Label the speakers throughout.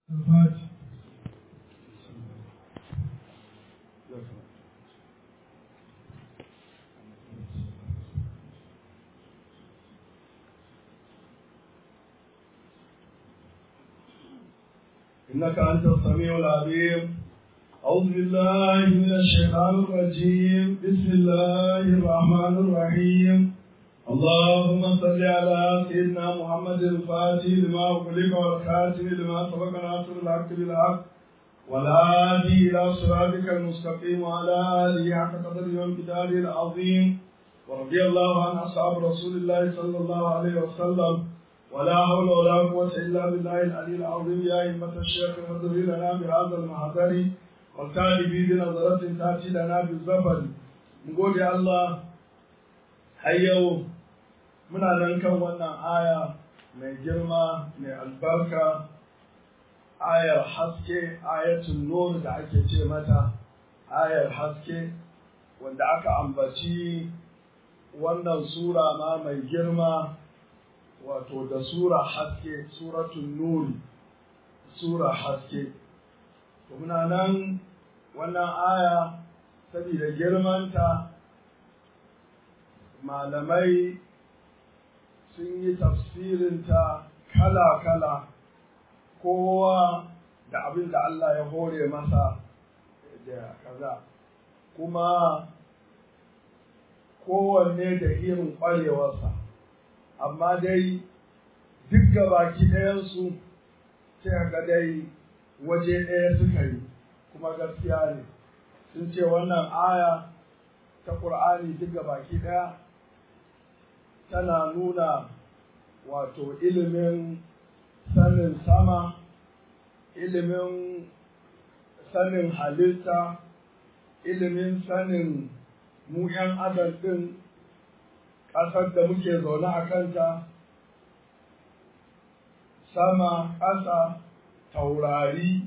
Speaker 1: الفاتح
Speaker 2: إنك أنت السميع العليم أعوذ بالله من الشيطان الرجيم بسم الله الرحمن الرحيم اللهم صل على سيدنا محمد الفاتح لما أغلق والخاتم لما سبق ناصر الحق بالحق والهادي إلى صراطك المستقيم وعلى آله حق قدره وامتداده العظيم ورضي الله عن أصحاب رسول الله صلى الله عليه وسلم ولا حول ولا قوة إلا بالله العلي العظيم يا أئمة الشيخ اهدر لنا بهذا المحضر والتالي بنظرة تأتي لنا بالزفر نقول يا الله هيو muna nan kan wannan aya mai girma mai albarka ayar haske ayatul nur da ake ce mata ayar haske wanda aka ambaci wannan sura ma mai girma wato da sura haske suratul nuri sura haske to muna nan wannan aya saboda girmanta malamai sun yi tafsirinta kala-kala kowa da abin da Allah ya hore masa da kaza kuma kowanne da irin ƙwarewarsa amma dai duk gabaki ɗayansu sai ga dai waje ɗaya suka yi kuma gaskiya ne sun ce wannan aya ta ƙur'ani duk gabaki ɗaya tana nuna wato ilimin sanin sama ilimin sanin halitta ilimin sanin mu 'yan adam ɗin ƙasar da muke zaune a kanta sama ƙasa taurari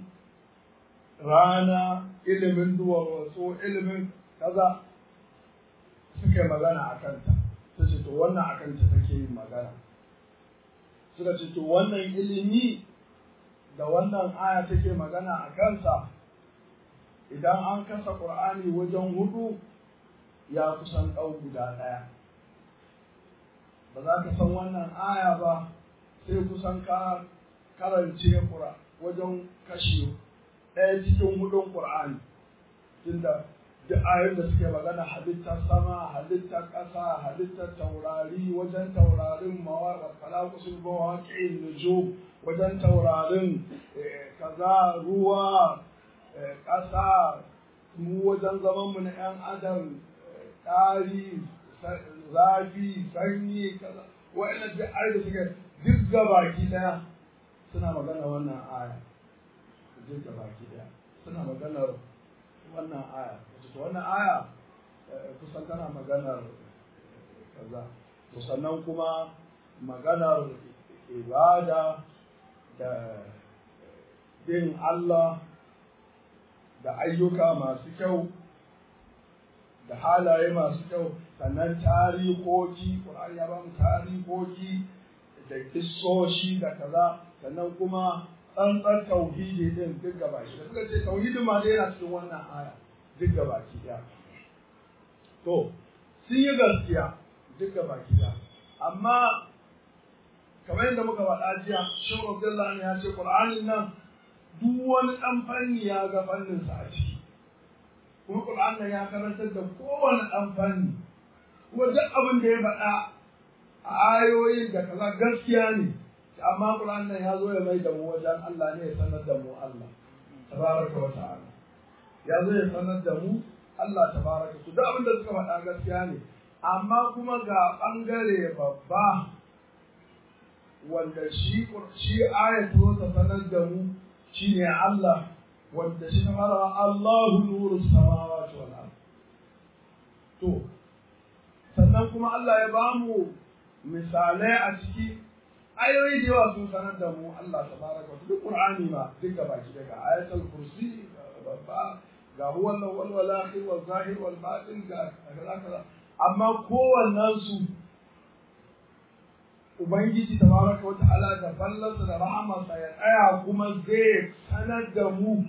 Speaker 2: rana ilimin duwatsu ilimin kaza suka magana a kanta ta ce to wannan a kanta take yin magana suka ce to wannan ilimi da wannan aya take magana a kansa idan an kasa ƙur'ani wajen hudu ya kusan ɗau guda ɗaya ba za ka san wannan aya ba sai kusan ka karance wajen kashi ɗaya cikin hudun ƙur'ani tunda duk ayoyin da suke magana halittar sama halittar ƙasa halittar taurari wajen taurarin mawaƙa falakusul mawaƙi nujum wajen taurarin kaza ruwa ƙasa mu wajen zaman mu na 'yan adam ɗari zafi sanyi kaza wa'annan duk ayoyi da suke duk gabaki ɗaya suna magana wannan aya duk gabaki ɗaya suna maganar wannan aya to wannan aya kusan tana maganar kaza to sannan kuma maganar ibada da bin Allah da ayyuka masu kyau da halaye masu kyau sannan tarihoki ƙur'ani ya ba mu tarihoki da kissoshi da kaza sannan kuma tsantsar tauhidi din duk gaba shi da suka ce tauhidin ma dai yana cikin wannan aya duk gaba ki ɗaya to sun yi gaskiya duk gaba ki ɗaya amma kamar yadda muka faɗa jiya shehu abdullahi ya ce qur'anin nan duk wani ɗan fanni ya ga fanninsa a ciki kuma qur'an nan ya karantar da kowane ɗan fanni kuma duk abin da ya faɗa a ayoyin da kaza gaskiya ne amma Qur'an nan ya zo ya mai da mu wajen Allah ne ya sanar da mu Allah tabaraka wa ta'ala ya zo ya sanar da mu Allah tabaraka su duk abin da suka faɗa gaskiya ne amma kuma ga ɓangare babba wanda shi shi ayat zo ta sanar da mu shine Allah wanda shi ta fara Allahu nuru samawati wal ard to sannan kuma Allah ya bamu misalai a ciki ayoyi da yawa sun sanar da mu Allah tabaraka wa duk Qur'ani ma duk gaba ki daga ayatul kursi babba ga huwa al-awwal wal akhir wal zahir wal batin ga kaza kaza amma kowannen su Ubangiji tabaraka wa ta'ala da ballansa da rahamarsa ya tsaya kuma zai sanar da mu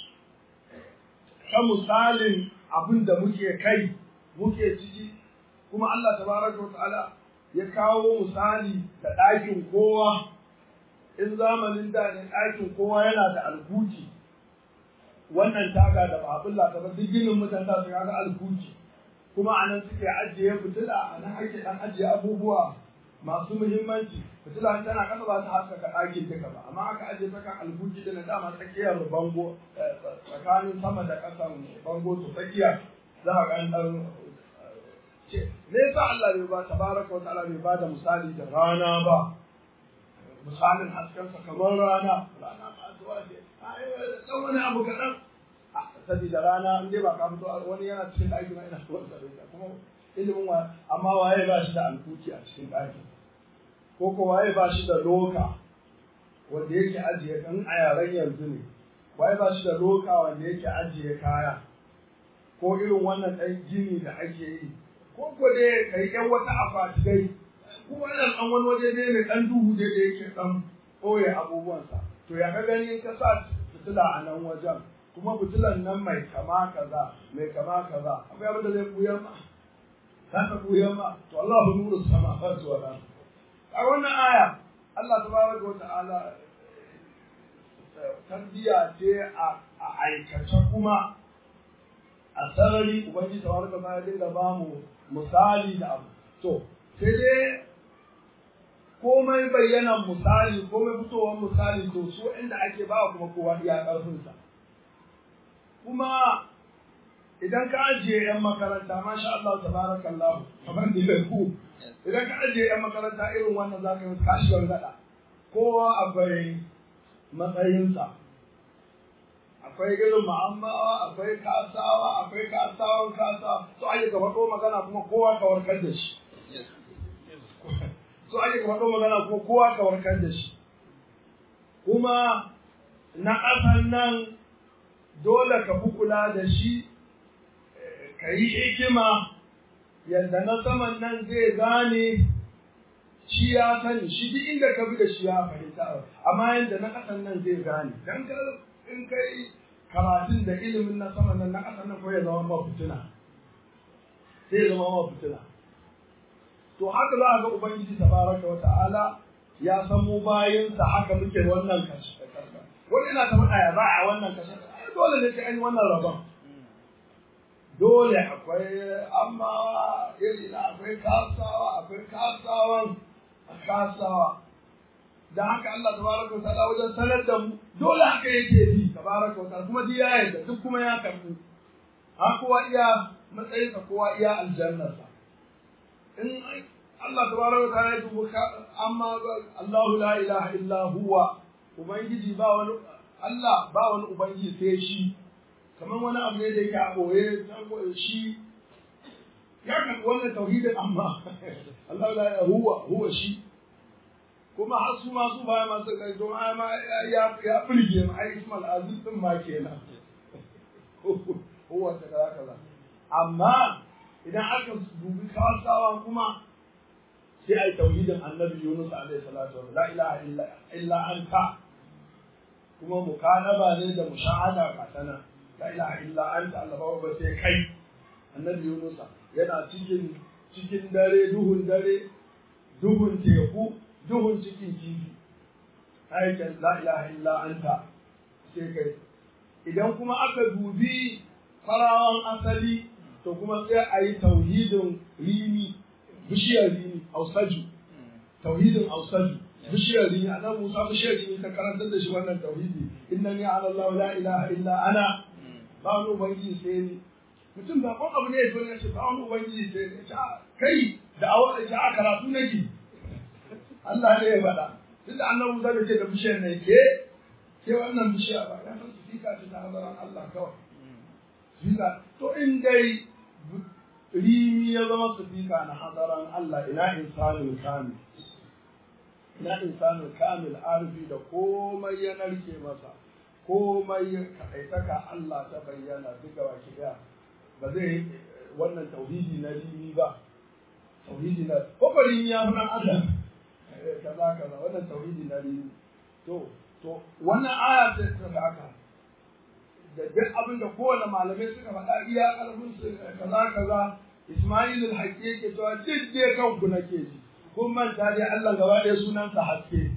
Speaker 2: ta misalin abin da muke kai muke ciki kuma Allah tabaraka wa ta'ala ya kawo misali da ɗakin kowa in zamanin da ne ɗakin kowa yana da alkuki wannan taga da ba abin ta ba duk ginin mutane su ga alkuki kuma a nan suke ajiye fitila a nan ake ɗan ajiye abubuwa masu muhimmanci fitila tana kasa ba ta haskaka ɗakin duka ba amma aka ajiye ta kan albuki da na dama tsakiyar bango tsakanin sama da ƙasan bango to tsakiya za a ga ɗan ce me yasa Allah bai ba tabaraka wa ta'ala bai ba da misali da rana ba misalin haskensa kamar rana rana ba zuwa ce ɗan wani abu kaɗan saboda rana in dai ba ka fito wani yana cikin ɗaki ma ina tuwar da kuma ilimin wa amma waye ba shi da alkuki a cikin ɗakin ko ko waye ba shi da loka wanda yake ajiye kan a yaren yanzu ne waye ba shi da loka wanda yake ajiye kaya ko irin wannan ɗan gini da ake yi ko ko dai kai ƴan wata akwati dai ko wannan ɗan wani waje ne mai ɗan duhu dai da yake ɗan ɓoye abubuwansa to ya ka gani ka sa fitila a nan wajen kuma fitilan nan mai kama kaza mai kama kaza akwai abin da zai buyar ma za ka buya ma to Allahu nuru samawati wal ard a wannan aya Allah tabaraka wa ta'ala tarbiya ce a aikace kuma a sarari ubangiji tabaraka wa ta'ala dinga ba mu misali da abu to sai dai komai bayyanan misali komai fitowar misali to su inda ake ba kuma kowa iya ƙarfinsa kuma idan ka ajiye 'yan makaranta masha Allah tabarakallahu kamar da ku idan ka ajiye 'yan makaranta irin wannan zaka yi kashi gada kowa akwai matsayinsa akwai irin ma'ammawa akwai kasawa akwai kasawan kasa so ake ka faɗo magana kuma kowa ka warkar da shi so ake ka faɗo magana kuma kowa ka warkar da shi kuma na ƙasan nan dole ka fi kula da shi ka yi hikima yadda na saman nan zai gane shi ya sani shi duk inda ka bi da shi ya fahimta amma yadda na ƙasan nan zai gane dan ka in kai karatun da ilimin na saman nan na ƙasan nan ko ya zama ma fitina sai ya zama ma fitina to haka za a ga ubangiji tabaraka wa ta'ala ya san mu bayansa haka muke wannan kashe wani ina ta faɗa ya za a wannan kashe dole ne sai an yi wannan rabon dole akwai amma iri na akwai kasawa akwai kasawan kasawa da haka Allah tabaraka wa ta'ala wajen sanar da mu dole haka yake bi tabaraka wa ta'ala kuma duk ya yarda duk kuma ya karbu ha kowa iya matsayin sa kowa iya aljannarsa in Allah tabaraka wa ta'ala ya dubu amma Allahu la ilaha illa huwa ubangiji ba wani Allah ba wani ubangiji sai shi kamar wani abu ne da yake a ɓoye shi ya karɓi wannan tauhidin amma Allah la huwa huwa shi kuma har su ma su baya masu kai don ai ma ya ya burge mu ai Ismail Aziz din ma kenan huwa ta kaza kaza amma idan aka dubi kawasawa kuma sai ai tauhidin Annabi Yunus alaihi salatu wa la ilaha illa illa anta kuma mukanaba ne da mushahada katana la ilaha illa anta Allah ba sai kai annabi Yunus yana cikin cikin dare duhun dare duhun teku duhun cikin kifi aikin la ilaha illa anta sai kai idan kuma aka dubi farawan asali to kuma sai a yi tauhidin rimi bishiyar rimi ausaju tauhidin ausaju bishiyar rini annabi Musa bishiyar rini ta karantar da shi wannan tauhidi innani ala Allah la ilaha illa ana ba wani ubangiji sai ni mutum ba kon abu ne ya zo ne ce ba wani ubangiji sai ni ta kai da awa da a karatu nake Allah ne ya faɗa tunda annabi Musa da ce da bishiyar ne ke ke wannan bishiya ba ya san sifika ce ta hazaran Allah kawai sifika to in dai rimi ya zama sifika na hazaran Allah ina insanin kamil na insanin kamil arfi da komai ya narke masa komai ya kaɗaitaka Allah ta bayyana duka baki ɗaya ba zai wannan tauhidi na rimi ba tauhidi na kokarin ya fi ɗan adam kaza kaza wannan tauhidi na biyu to to wannan aya ce ta haka da duk abin da kowane malamai suka faɗa iya ƙarfin su kaza kaza Ismail al-Haqqi yake cewa duk dai kanku nake ji kun manta dai Allah gaba ɗaya sunansa haske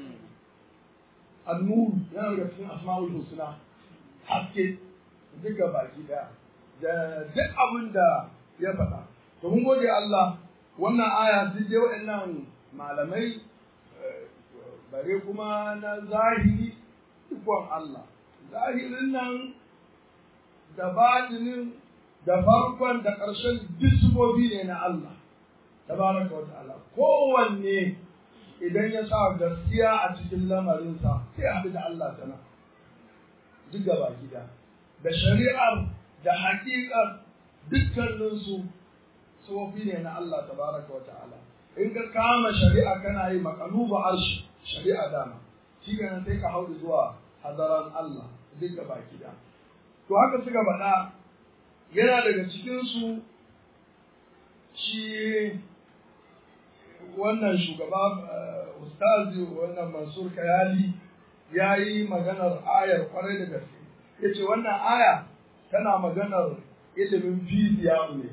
Speaker 2: annur yana daga cikin asma'ul husna haske duka baki daya da duk abin da ya faɗa to mun gode Allah wannan aya duk dai waɗannan malamai bare kuma na zahiri ikon Allah zahirin nan da batinin da farkon da ƙarshen duk ne na Allah tabaraka wa ta'ala kowanne idan ya sa gaskiya a cikin lamarinsa sai haɗu da Allah tana duk gaba gida da shari'ar da haƙiƙar dukkaninsu sufofi ne na Allah tabaraka wa ta'ala in ka kama shari'a kana yi makaluba arshi shari'a dama shi kenan sai ka hau zuwa hadaran Allah duk gaba gida to haka suka faɗa yana daga cikinsu shi wannan shugaba ustazi wannan mansur kayali ya yi maganar ayar kwarai da gaske ya ce wannan aya tana maganar ilimin fiziya ne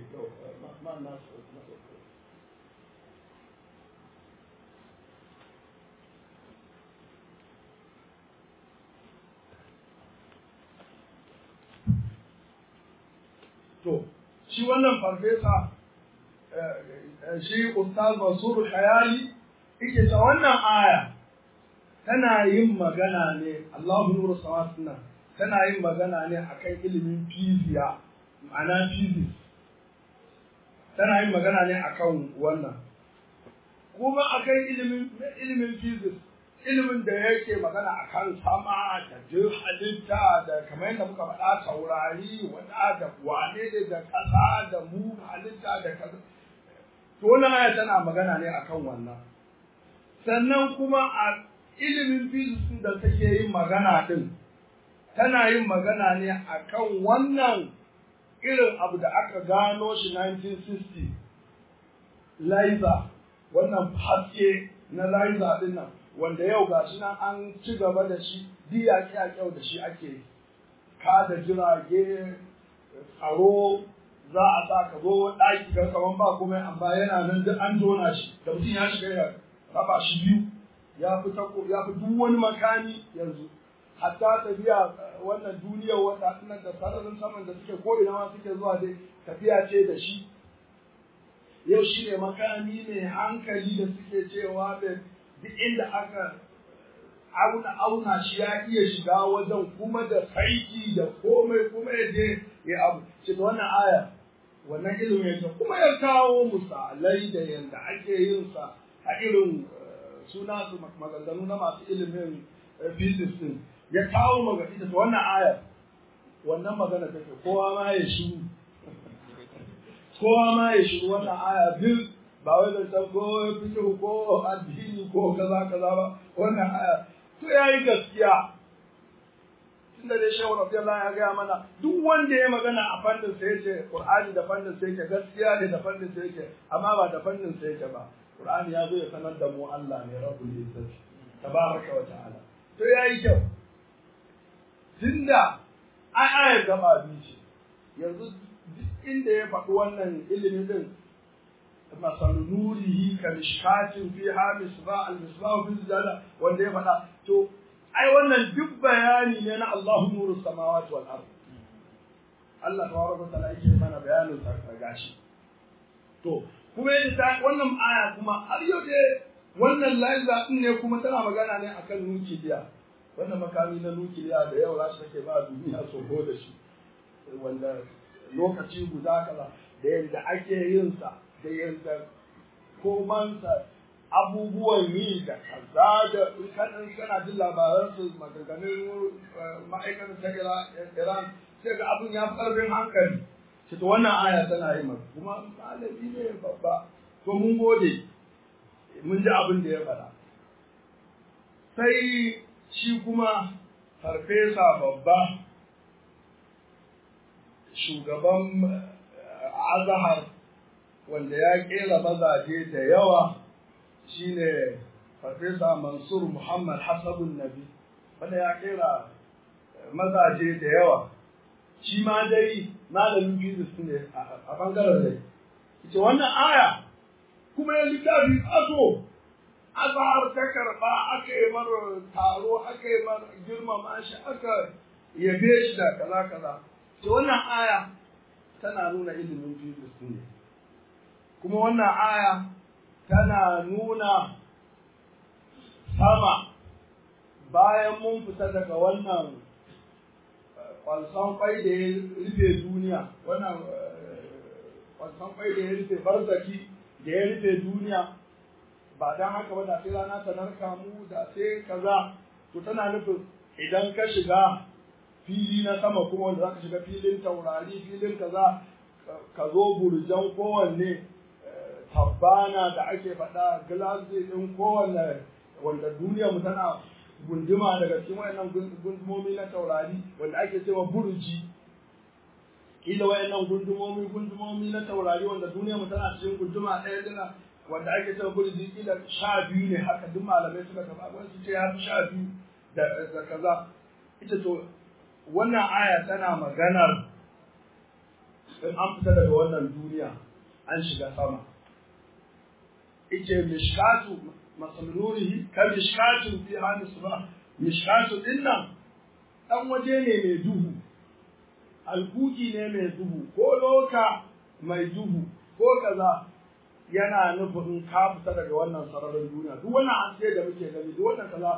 Speaker 2: to shi wannan farfesa shi ustaz Mansur Khayali yake ta wannan aya tana yin magana ne Allahu nuru samawati tana yin magana ne akan ilimin fiziya ma'ana physics tana yin magana ne akan wannan kuma akan ilimin ilimin physics ilimin da yake magana akan sama da duk halitta da kamar yadda muka faɗa taurari wanda da wane ne da ƙasa da mu halitta da kaza to wannan aya tana magana ne akan wannan sannan kuma a ilimin physics da take yin magana din tana yin magana ne akan wannan irin abu da aka gano shi 1960 laser wannan haske na laser din nan wanda yau ga shi nan an ci gaba da shi diya kyau da shi ake kada jirage tsaro za a sa ka zo ɗaki ga kaman ba kuma amma yana nan duk an jona shi da mutum ya shiga ya raba shi biyu ya fi tako ya fi duk wani makami yanzu hatta tafiya wannan duniyar wata nan da sararin saman da suke ko ina ma suke zuwa dai tafiya ce da shi yau shi ne makami mai hankali da suke cewa da duk inda aka auna auna shi ya iya shiga wajen kuma da saiki da komai kuma ya je ya abu ce da wannan aya wannan ilimin ya kuma ya kawo misalai da yanda ake yin sa a irin suna su maganganu na masu ilimin physics din ya kawo maga ita ta wannan aya wannan magana take kowa ma ya shiru kowa ma ya shiru wannan aya duk ba wai da san ko fikihu ko addini ko kaza kaza ba wannan aya to yayi gaskiya tunda dai shehu radiyallahu ya gaya mana duk wanda ya magana a fannin sa yace qur'ani da fannin sa yake gaskiya ne da fannin sa yake amma ba da fannin sa yake ba qur'ani ya zo ya sanar da mu Allah ne rabbul izzati tabaraka wa ta'ala to yayi kyau tunda ai ayar gaba biyu ce yanzu duk inda ya faɗi wannan ilimi din مثل نوره كمشكاة فيها مصباح المصباح في الزجاجة wanda ya faɗa to ai wannan duk bayani ne na Allahu nuru samawati wal ard Allah tabaraka ta'ala yake mana bayanin sa gashi to kuma yace ta wannan aya kuma har yau dai wannan laiza din ne kuma tana magana ne akan nukiliya wannan makami na nukiliya da yau rashi take ba duniya tsoro da shi wanda lokaci guda kaza da yadda ake yin sa da yadda komansa abubuwan yi da kaza da kanan kana jin labaran su maganganun ma'aikatan ta Iran sai ga abin ya fi ƙarfin hankali shi to wannan aya tana yi maka kuma malami ne babba to mun gode mun ji abin da ya faɗa sai shi kuma farfesa babba shugaban azahar wanda ya kera mazaje da yawa shine farfesa mansur muhammad hasabun nabi wanda ya kera mazaje da yawa shi ma dai malamin physics ne a bangaren dai ita wannan aya kuma ya littafi aso azhar ta karba aka yi mara taro aka yi mara girmama shi aka yabe shi da kaza kaza to wannan aya tana nuna ilimin physics ne kuma wannan aya tana nuna sama bayan mun fita daga wannan kwalson kwai da ya rufe duniya wannan kwalson kwai da ya rufe barzaki da ya rufe duniya ba don haka ba da sai rana ta narka mu da sai kaza to tana nufin idan ka shiga fili na sama kuma wanda za ka shiga filin taurari filin kaza ka zo burjan kowanne tabbana da ake faɗa glazi ɗin kowanne wanda duniya mu tana gunduma daga cikin wayannan gundumomi na taurari wanda ake cewa burji kila wayannan gundumomi gundumomi na taurari wanda duniya mu tana cikin gunduma ɗaya dina wanda ake cewa burji kila sha biyu ne haka duk malamai suka taɓa wani su ce ya fi sha biyu da kaza ita to wannan aya tana maganar in an fita daga wannan duniya an shiga sama ice mishkatu masalurihi ka mishkatun fi hannu ba mishkatu din nan ɗan waje ne mai duhu alkuki ne mai duhu ko loka mai duhu ko kaza yana nufin ka fita daga wannan sararin duniya duk wannan haske da muke gani duk wannan kaza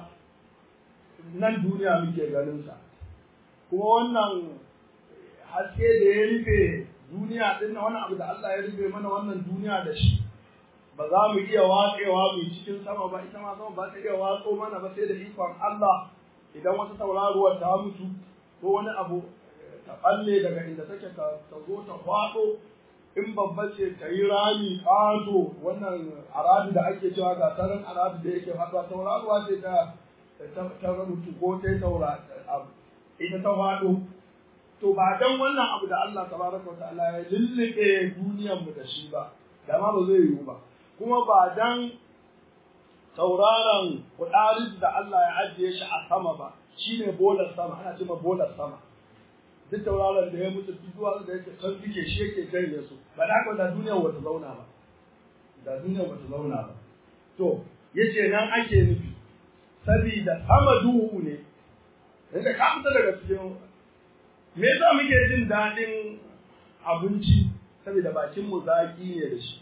Speaker 2: nan duniya muke ganin sa kuma wannan haske da ya rufe duniya din wani abu da Allah ya rufe mana wannan duniya da shi ba za mu iya watsewa mu cikin sama ba ita ma sama ba ta iya watso mana ba sai da ikon Allah idan wata tauraruwar ta mutu ko wani abu ta balle daga inda take ta zo ta faɗo in babba ce ta yi rami ƙato wannan aradu da ake cewa ga tarin aradu da yake faɗuwa tauraruwa ce ta ta mutu ko ta yi taura ita ta faɗo to ba dan wannan abu da Allah tabaraka wa ta'ala ya lullube duniyar mu da shi ba da ma ba zai yiwu ba kuma ba dan tauraron kudaris da Allah ya ajiye shi a sama ba shine bolar sama ana cewa bolar sama duk tauraron da ya mutu duk zuwa da yake can fike shi yake janye su ba da haka da duniyar wata zauna ba da duniyar wata zauna ba to yace nan ake nufi sabida sama duhu ne inda ka fita daga cikin me yasa muke jin daɗin abinci saboda bakin mu zaki ne da shi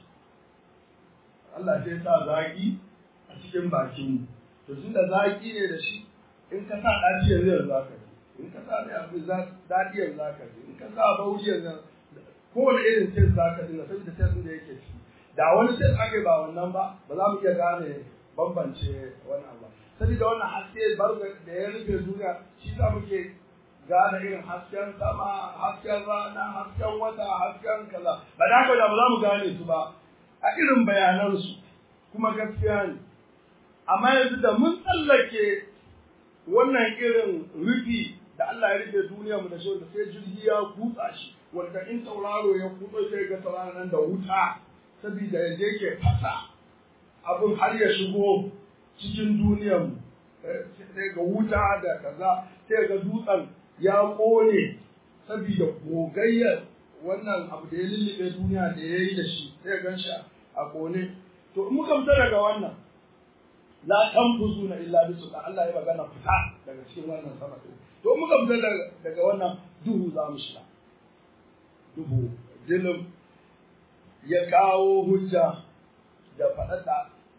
Speaker 2: Allah sai sa zaki a cikin bakin mu to tunda zaki ne da shi in ka sa ɗaciyar zai za ka ji in ka sa mai abu daɗiyar za ka ji in ka sa bauriyar nan kowane irin sai za ka ji na saboda sai da yake ciki da wani sai aka ba wannan ba ba za mu iya gane bambance wani abu saboda wannan haske barga da ya rufe duniya shi za muke gane irin hasken sama hasken rana hasken wata hasken kaza ba da haka da ba za mu gane su ba a irin bayanansu kuma gaskiya ne amma yanzu da mun tsallake wannan irin rufi da Allah ya rufe duniya mu da shi da sai jirgi ya kutsa shi wanda in tauraro ya kutso sai ga tauraro nan da wuta saboda ya je ke fasa abin har ya shigo cikin duniyar mu sai ga wuta da kaza sai ga dutsen ya kone saboda gogayyar wannan abu da ya lullube duniya da ya yi da shi sai gan shi a kone to in muka fita daga wannan la tanfuzuna illa bi sultan Allah ya magana fita daga cikin wannan sama to in muka fita daga wannan duhu za mu shiga duhu dilim ya kawo hujja da faɗaɗa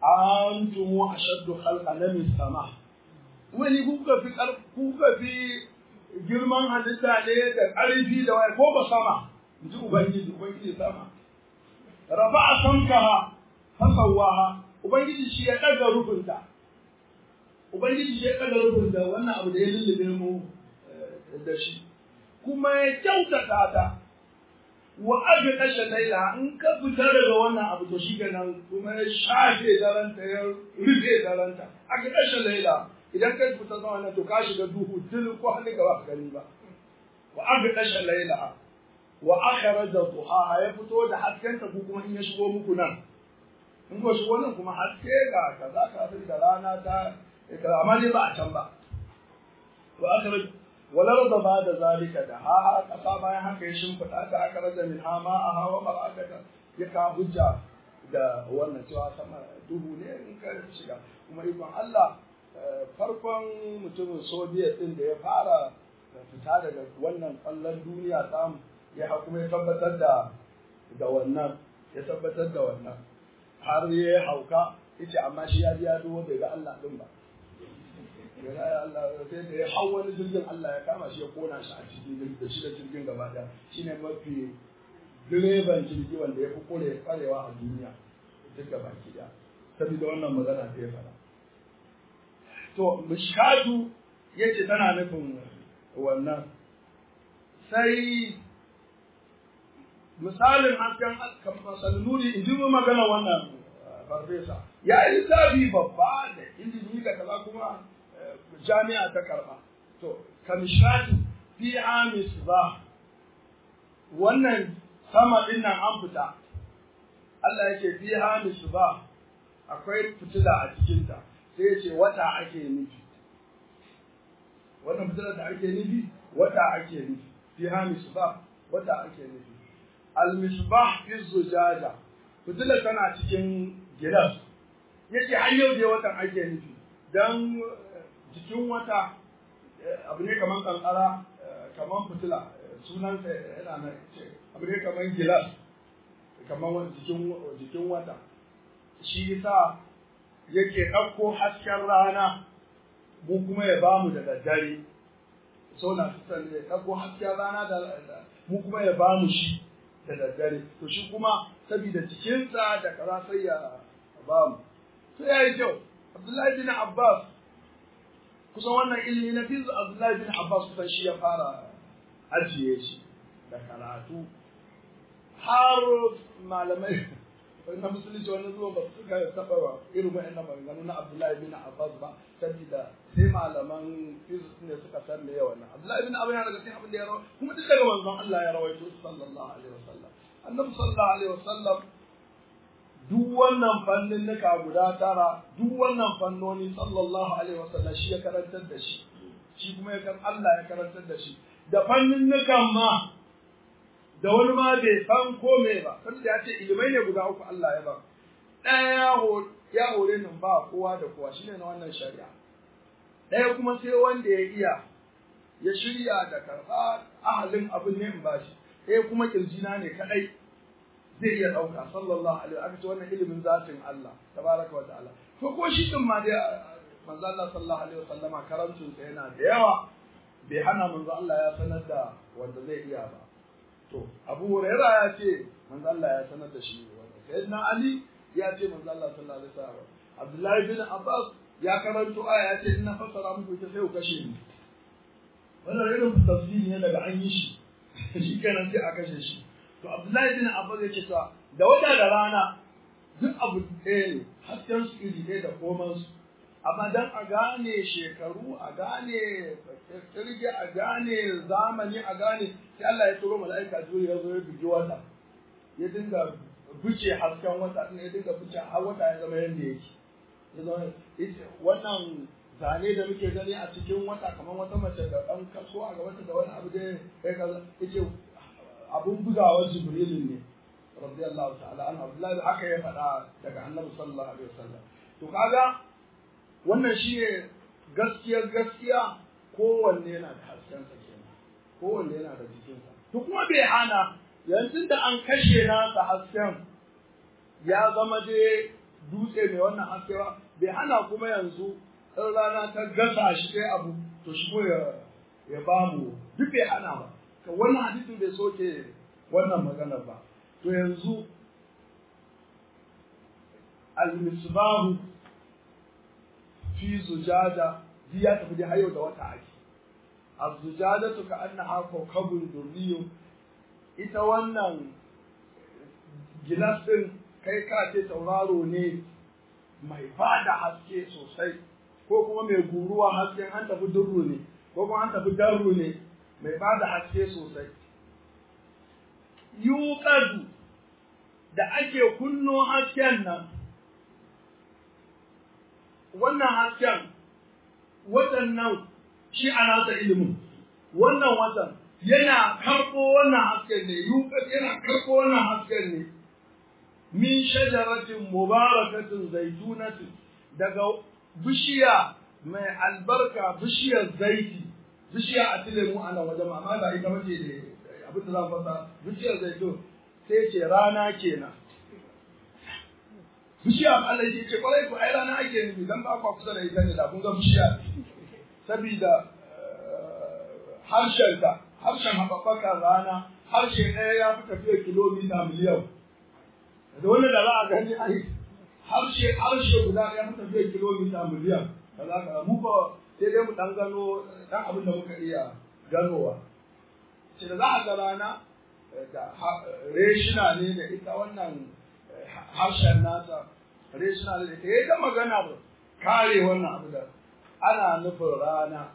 Speaker 2: antumu ashaddu khalqan min sama wani kuka fi kuka fi girman halitta ne da ƙarfi da waya ko ba sama ji ubangiji ubangiji sama rafa'a samkaha fasawaha ubangiji shi ya ɗaga rufinta ubangiji shi ya ɗaga rufinta wannan abu da ya lullube mu da shi kuma ya kyautata ta wa aga kashe laila in ka fita daga wannan abu to shi kenan kuma ya shafe daranta ya rufe daranta aga kashe laila idan ka fita zuwa wannan to ka shiga duhu dil ko hannu gaba ka gani ba wa aga kashe laila wa akhraja duhaha ya fito da haskenta ko kuma in ya shigo muku nan in ko shi wannan kuma haske ga kaza ka sai da rana ta kaza amma dai ba a can ba to aka walar da ba da zalika da ha ha kasa bayan haka ya shimfiɗa ta aka raja min ha ma a hawa barakata ya ka hujja da wannan cewa sama duhu ne in ka shiga kuma ikon Allah farkon mutumin Soviet din da ya fara fita daga wannan kwallon duniya samu ya kuma ya tabbatar da da wannan ya tabbatar da wannan har ya hauka yace amma shi ya ji ya duwo bai ga Allah din ba Allah sai da ya hau wani jirgin Allah ya kama shi ya kona shi a cikin da shi da jirgin gaba daya shine mafi direban jirgi wanda ya fi kore kwarewa a duniya duk gaba ki daya saboda wannan magana da ya fara to mishkatu yace tana nufin wannan sai misalin hasken masalin nuri in ji magana wannan farfesa ya yi lissafi babba da ilimi da kaza kuma jami'a ta karba to kamishatu fi amis ba wannan sama din nan an fita Allah yake fi amis ba akwai fitila a cikinta sai ya ce wata ake nufi wannan fitila da ake nufi wata ake nufi fi amis ba wata ake nufi al-misbah fi zujaja fitila tana cikin gilas yace har yau dai watan ake nufi dan jikin wata abu ne kaman kankara kaman fitila sunansa yana nan abu ne kaman gilas kaman jikin jikin wata shi yasa yake ɗauko hasken rana mu kuma ya bamu da daddare so na fitan ne ɗauko hasken rana da mu kuma ya bamu shi da daddare to shi kuma saboda jikinsa da kaza sai ya bamu to yayi kyau Abdullahi bin Abbas kusan wannan ilimi na fizu Abdullahi bin Abbas kusan shi ya fara ajiye shi da karatu har malamai na musulunci wani zuwa ba su ga taɓa ba irin wa'annan maganganu na Abdullahi bin Abbas ba saboda sai malaman fizu ne suka san me yawan nan Abdullahi bin Abbas yana daga cikin abin da ya rawa kuma duk daga manzon Allah ya rawaito sallallahu alaihi wasallam annabi sallallahu alaihi wasallam duk wannan fannin nuka guda tara duk wannan fannoni sallallahu alaihi wasallam shi ya karantar da shi shi kuma ya kan Allah ya karantar da shi da fannin nukan ma da wani ma bai san ko me ba kan da ya ce ilimai ne guda uku Allah ya ba ɗaya ya hore nan ba kowa da kowa shine na wannan shari'a ɗaya kuma sai wanda ya iya ya shirya da karɓa ahalin abin ne in bashi ɗaya kuma kirjina ne kaɗai zai iya ɗauka sallallahu alaihi aka ce wannan ilimin zatin Allah tabaraka wa ta'ala to ko shi din ma dai manzo Allah sallallahu alaihi wasallama karancin sa yana da yawa bai hana manzo Allah ya sanar da wanda zai iya ba to Abu Hurairah ya ce manzo Allah ya sanar da shi wannan sayyidina Ali ya ce manzo Allah sallallahu alaihi wasallam Abdullahi bin Abbas ya karanto aya ya ce ina fassara muku ita sai ku kashe ni wannan irin tafsiri ne daga an yi shi shi kenan sai a kashe shi to Abdullahi bin Abbas yake cewa da wata da rana duk abu ɗaya ne hasken su iri ɗaya da koman su amma dan a gane shekaru a gane kirge a gane zamani a gane sai Allah ya turo mala'ika juri ya zo ya bugi wata ya dinga buce hasken wata din ya dinga buce har wata ya zama yanda yake ya zama wannan zane da muke gani a cikin wata kamar wata mace da ɗan kaso a gabata da wani abu da ya kaza yace abun bugawar jibrilin ne radiyallahu ta'ala an abdullahi haka ya faɗa daga annabi sallallahu alaihi wasallam to kaga wannan shine gaskiyar gaskiya kowanne yana da haskensa kenan kowanne yana da jikinsa to kuma bai hana yanzu da an kashe nasa hasken ya zama dai dutse mai wannan haske ba bai hana kuma yanzu in rana ta gasa shi sai abu to shi ya ya bamu duk bai hana ba ka wannan hadisin bai soke wannan maganar ba to yanzu al-misbahu fi zujaja ji ya tafi da hayo da wata ake az-zujajatu ka annaha kawkabun durriyun ita wannan gilas din kai ka ce tauraro ne mai bada haske sosai ko kuma mai guruwa hasken an tafi durru ne ko kuma an tafi darru ne mai bada haske sosai yuqadu da ake kunno hasken nan wannan hasken waɗannan shi a nasa ilimin wannan watan yana karɓo wannan hasken ne yukas yana karɓo wannan hasken ne min shajaratin mubarakatin zaitunatin daga bishiya mai albarka bishiyar zaiti bishiya a tilemu ana wajen amma ba ita bace da abin da za fasa bishiyar zaitun sai ce rana kenan bishiya Allah ya ce kwarai ku ai rana ake nufi dan ba ku kusa da ita ne da kun ga bishiya sabida harshenta harshen haɓaɓɓakar rana harshe ɗaya ya fi tafiya kilomita miliyan da wanda da za a gani ai harshe harshe guda ya fi tafiya kilomita miliyan da za ka mu ba sai dai mu dan gano dan abin da muka iya ganowa ce da za a ga rana da reshina ne da ita wannan harshen nasa reshina ne da ita ya ta magana ba kare wannan abu da ana nufin rana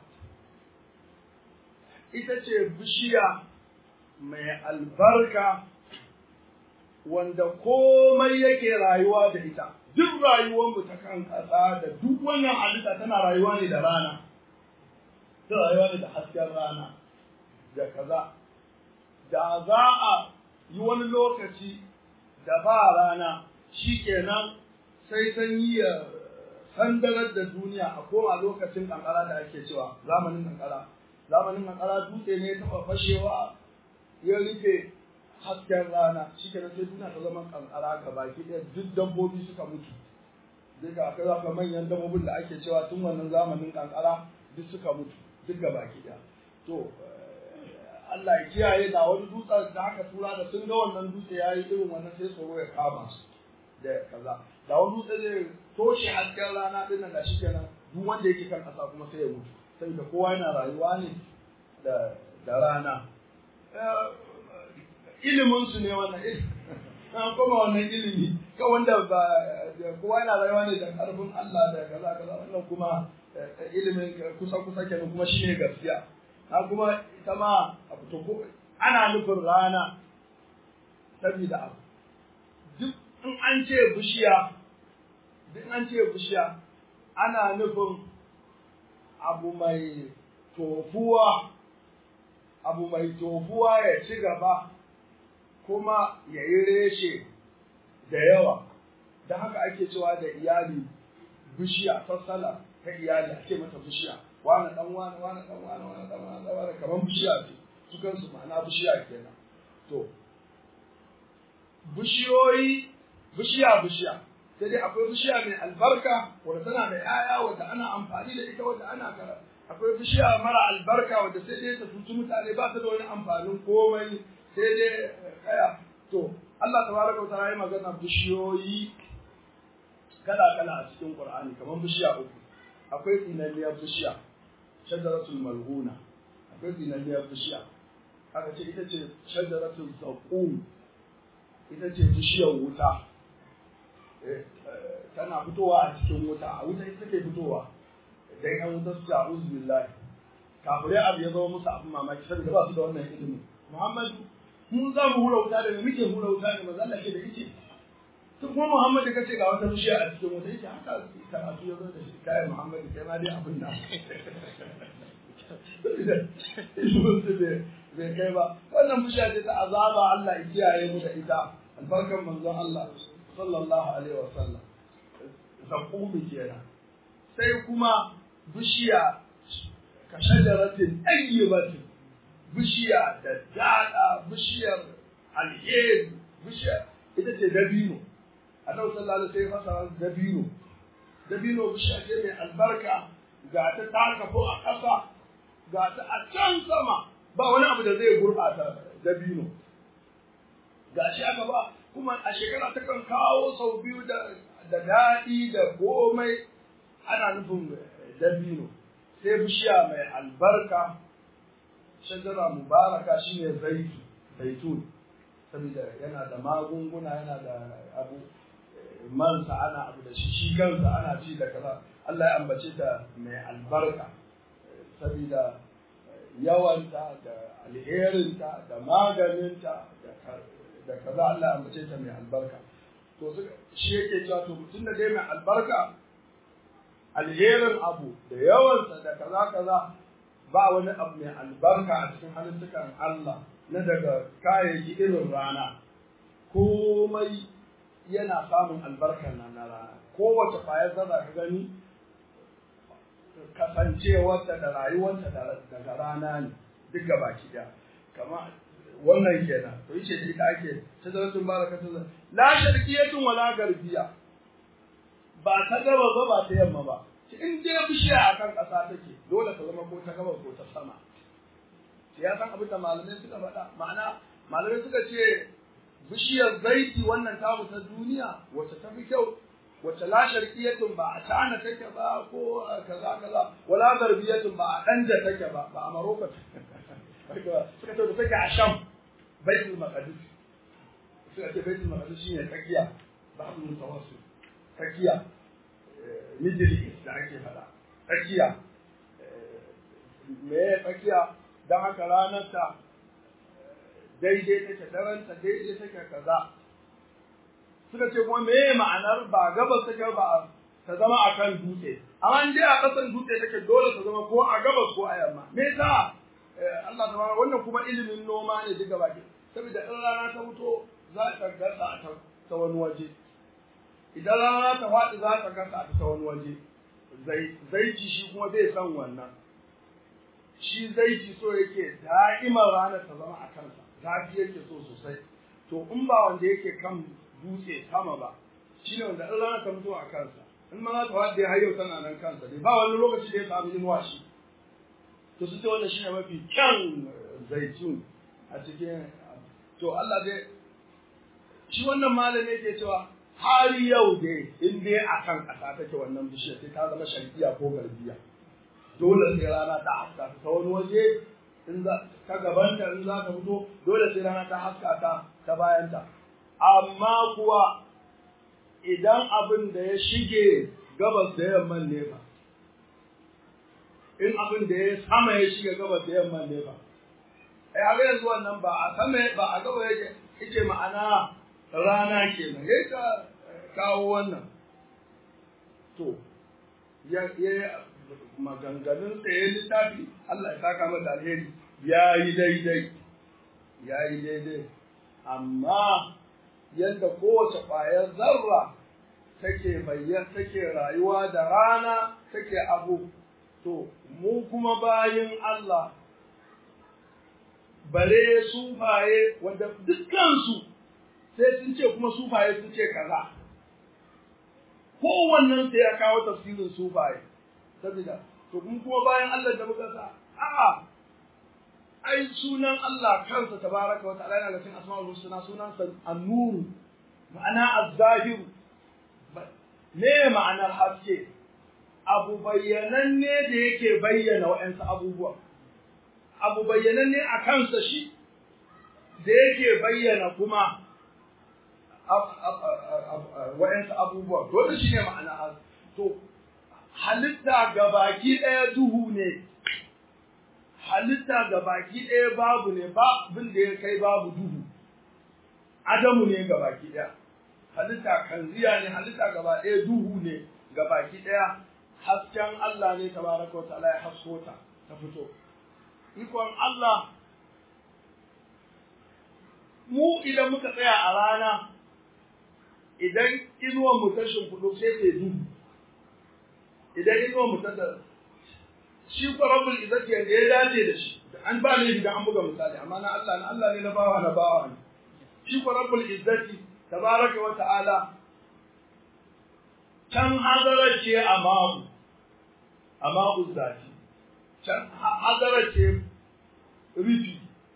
Speaker 2: ita ce bishiya mai albarka wanda komai yake rayuwa da ita duk rayuwarmu ta kan ƙasa da duk wannan halitta tana rayuwa ne da rana ta rayuwa ne da hasken rana da kaza da za a yi wani lokaci da ba rana shi kenan sai sanyi ya sandarar da duniya a koma lokacin kankara da ake cewa zamanin kankara zamanin kankara dutse ne taɓa fashewa ya rufe hasken rana shi kenan sai duniya ta zama kankara ga baki ɗaya duk dabbobi suka mutu duk da aka zaka manyan dabbobin da ake cewa tun wannan zamanin kankara duk suka mutu duk ga baki ɗaya to Allah ya kiyaye da wani dutsen da aka tura da sun ga wannan dutse ya yi irin wannan sai tsoro ya kama su da kaza da wani dutse zai toshe hasken rana din nan da shi kenan duk wanda yake kan ƙasa kuma sai ya mutu saboda kowa yana rayuwa ne da da rana ilimin su ne wannan an kuma wannan ilimi ka wanda ba kowa yana rayuwa ne da karfin Allah da kaza kaza wannan kuma ilimin kusa kusa kenan kuma shine gaskiya ha kuma ita ma abu to ko ana nufin rana saboda abu duk in an ce bishiya duk an ce bishiya ana nufin abu mai tofuwa abu mai tofuwa ya ci gaba kuma ya yi reshe da yawa da haka ake cewa da iyali bishiya sassala ta iyali ake mata bishiya wani dan wani wani dan wani wani dan wani dan wani kamar bishiya ce su kansu ma'ana bishiya kenan to bishiyoyi bishiya bishiya sai dai akwai bishiya mai albarka wadda tana da 'ya'ya wadda ana amfani da ita wadda ana kara akwai bishiya mara albarka wadda sai dai ta tutu mutane ba ta da wani amfanin komai sai dai kaya to Allah tabaraka wa ta'ala ya magana bishiyoyi kala kala a cikin Qur'ani kamar bishiya uku akwai tsinanniyar bishiya shajaratul mal'una akwai tsinanniyar bishiya aka ce ita ce shajaratul zaqum ita ce bishiyar wuta tana fitowa a cikin wuta a wuta ita take fitowa dan yan wuta su ta uzu billahi kafirai abu ya zama musu abin mamaki saboda ba su da wannan ilimi Muhammadu mun za mu hura wuta da muke hura wuta da manzo Allah ke da yake to kuma Muhammad da kace ga wata bishiya a cikin wuta yake haka karatu ya zo da shi kai Muhammad kai ma dai abin da bai kai ba wannan bishiya ce ta azaba Allah ya kiyaye mu da ita albarkan manzon Allah sallallahu alaihi wa sallam zakumi kenan sai kuma bishiya ka shajaratin ayyibatin bishiya da dada bishiyar alheri bishiya ita ce dabino annabi sallallahu alaihi wasallam sai fasa dabino dabino bishiya ce mai albarka ga ta taka ko a ƙasa ga ta a can sama ba wani abu da zai gurɓata dabino ga shi aka ba kuma a shekara ta kan kawo sau biyu da da daɗi da komai ana nufin dabino sai bishiya mai albarka shajara mubaraka shine zaitu zaitun saboda yana da magunguna yana da abu mansa ana abu da shi shi kansa ana ci da kaza Allah ya ambace ta mai albarka saboda yawanta da alherinta da maganinta da kaza Allah ya ambace ta mai albarka to shi yake cewa to mutum da dai mai albarka alherin abu da yawansa da kaza kaza ba wani abu mai albarka a cikin halittukan Allah na daga kayayyaki irin rana komai yana samun albarkar nan na rana kowace kwayar zarra ka gani kasancewarta da rayuwarta daga rana ne duk gaba ki da kama wannan kenan to yace shi da ake shadaratun barakatun la sharqiyatun wala garbiya ba ta gaba ba ba ta yamma ba in dai bishiya akan ƙasa take dole ta zama ko ta gaba ko ta sama ya san abin da malamai suka faɗa ma'ana malamai suka ce bishiyar zaiti wannan tamu ta duniya wacce ta fi kyau wacce la sharqiyatun ba a tana take ba ko kaza kaza wala garbiyatun ba a danja take ba ba a maroko suka ce da take a sham baitul maqdis suka ce baitul maqdis shine tsakiya babu mutawassit tsakiya middle east da ake faɗa tsakiya me tsakiya don haka ranar ta daidai take daranta daidai take kaza suka ce kuma me ma'anar ba gabas take ba ta zama akan dutse amma in dai a kasan dutse take dole ta zama ko a gabas ko a yamma me yasa Allah ta wannan kuma ilimin noma ne duka baki saboda in rana ta fito za ta gasa ta wani waje idan rana ta faɗi za ta gasa ta wani waje zaiti shi kuma zai san wannan shi zaiti so yake da'imar ranar ta zama a kansa zafi yake so sosai to in ba wanda yake kan dutse sama ba shi ne wanda in rana ta mutu a kansa in ma za ta faɗi har yau tana nan kansa ne ba wani lokaci da ya samu inuwa shi to su ce wannan shi ne mafi kyan zaitun a cikin to Allah dai shi wannan malami yake cewa har yau dai in dai a kan ƙasa take wannan bishiyar sai ta zama sharkiya ko garbiya dole sai rana ta haska ta wani waje in za ta gabanta in za ta fito dole sai rana ta haska ta ta bayanta amma kuwa idan abin da ya shige gabas da yamman ne ba in abin da ya sama ya shige gabas da yamman ne ba ai a yanzu wannan ba a sama ba a gaba yake yake ma'ana rana kenan yayi ka kawo wannan to ya ya maganganun tsaye littafi Allah ya saka masa alheri ya yi daidai ya yi daidai amma yadda kowace ƙwayar zarra take bayyana take rayuwa da rana take abu to mu kuma bayin Allah bare sufaye wanda dukkansu sai sun ce kuma sufaye sun ce kaza kowannen sai ya kawo tafsirin sufaye saboda to kun kuma bayan Allah da muka sa a'a ai sunan Allah kansa tabaraka wa ta'ala yana da cikin asma'ul husna sunan sa an-nur ma'ana az-zahir me ma'anar haske abu bayyananne da yake bayyana wa'ansu abubuwa abu bayyananne a kansa shi da yake bayyana kuma wa'ansu abubuwa dole shi ne ma'ana to halitta ga baki ɗaya duhu ne halitta ga baki ɗaya babu ne ba abin da ya kai babu duhu adamu ne ga baki ɗaya halitta kanziya ne halitta gaba ɗaya duhu ne ga baki ɗaya hasken Allah ne tabaraka wa ta'ala ya hasko ta ta fito ikon Allah mu idan muka tsaya a rana idan inuwan mu ta shimfiɗu sai ta duhu idan inuwan mu ta da shi ko rabbul izzati yanda ya dace da shi an ba ne idan an buga misali amma na Allah na Allah ne na bawa na bawa ne shi ko rabbul izzati tabaraka wa ta'ala can hadarar ce a ma'u a ma'u zati can hadarar ce rufi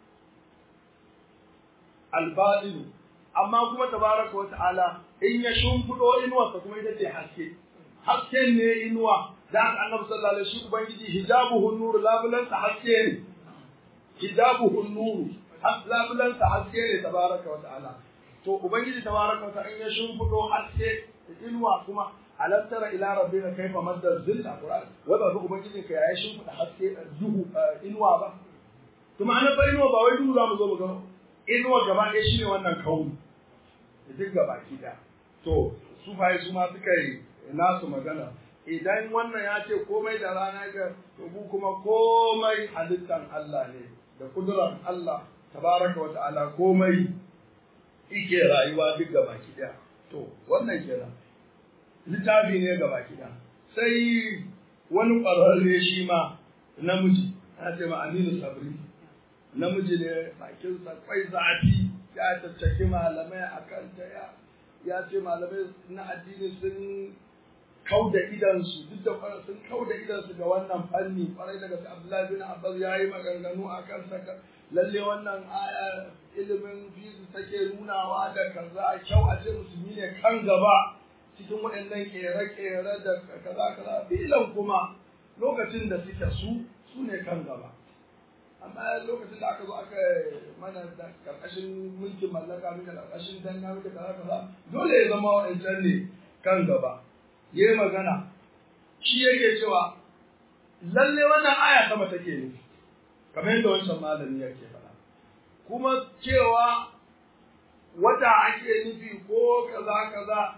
Speaker 2: albaɗinu amma kuma tabaraka wa ta'ala in ya shimfiɗo inuwarsa kuma ita ce haske hasken ne inuwa da haka annabi sallallahu alaihi wasallam ubangiji hijabuhu nur labulansa haske ne hijabuhu nur labulansa haske ne tabaraka wa ta'ala to ubangiji tabaraka wa ta'ala in ya shimfiɗo haske inuwa kuma alam tara ila rabbika kayfa madda zilla qur'an wa ba ubangiji ka yayi shimfiɗa haske duhu inuwa ba to ma'ana fa inuwa ba wai duhu za mu zo mu ga inuwa gaba ɗaya shine wannan kauni duk gaba ki da to su faye su ma suka yi nasu magana idan wannan ya ce komai da rana ga ku kuma komai halittan Allah ne da kudurar Allah tabaraka wa ta'ala komai ike rayuwa duk gaba ɗaya to wannan kenan littafi ne gaba ɗaya sai wani ƙwararre shi ma namiji ana ce ma Aminu Sabri namiji ne bakinsa kwai zafi ya tattaki malamai a kanta ya ya ce malamai na addini sun kau da idansu duk da kwarar sun kau da idansu ga wannan fanni kwarai daga su Abdullahi bin Abbas ya yi maganganu a kan saka lalle wannan aya ilimin fizi take nunawa da kaza kyau a ce musulmi ne kan gaba cikin waɗannan kere-kere da kaza kaza filan kuma lokacin da suke su su ne kan gaba amma lokacin da aka zo aka mana da karkashin mulkin mallaka muka karkashin danna muka kaza kaza dole ya zama wa'ancan ne kan gaba ya yi magana shi yake cewa lalle wannan aya sama take nufi kamar yadda wancan malami yake faɗa kuma cewa wata ake nufi ko kaza kaza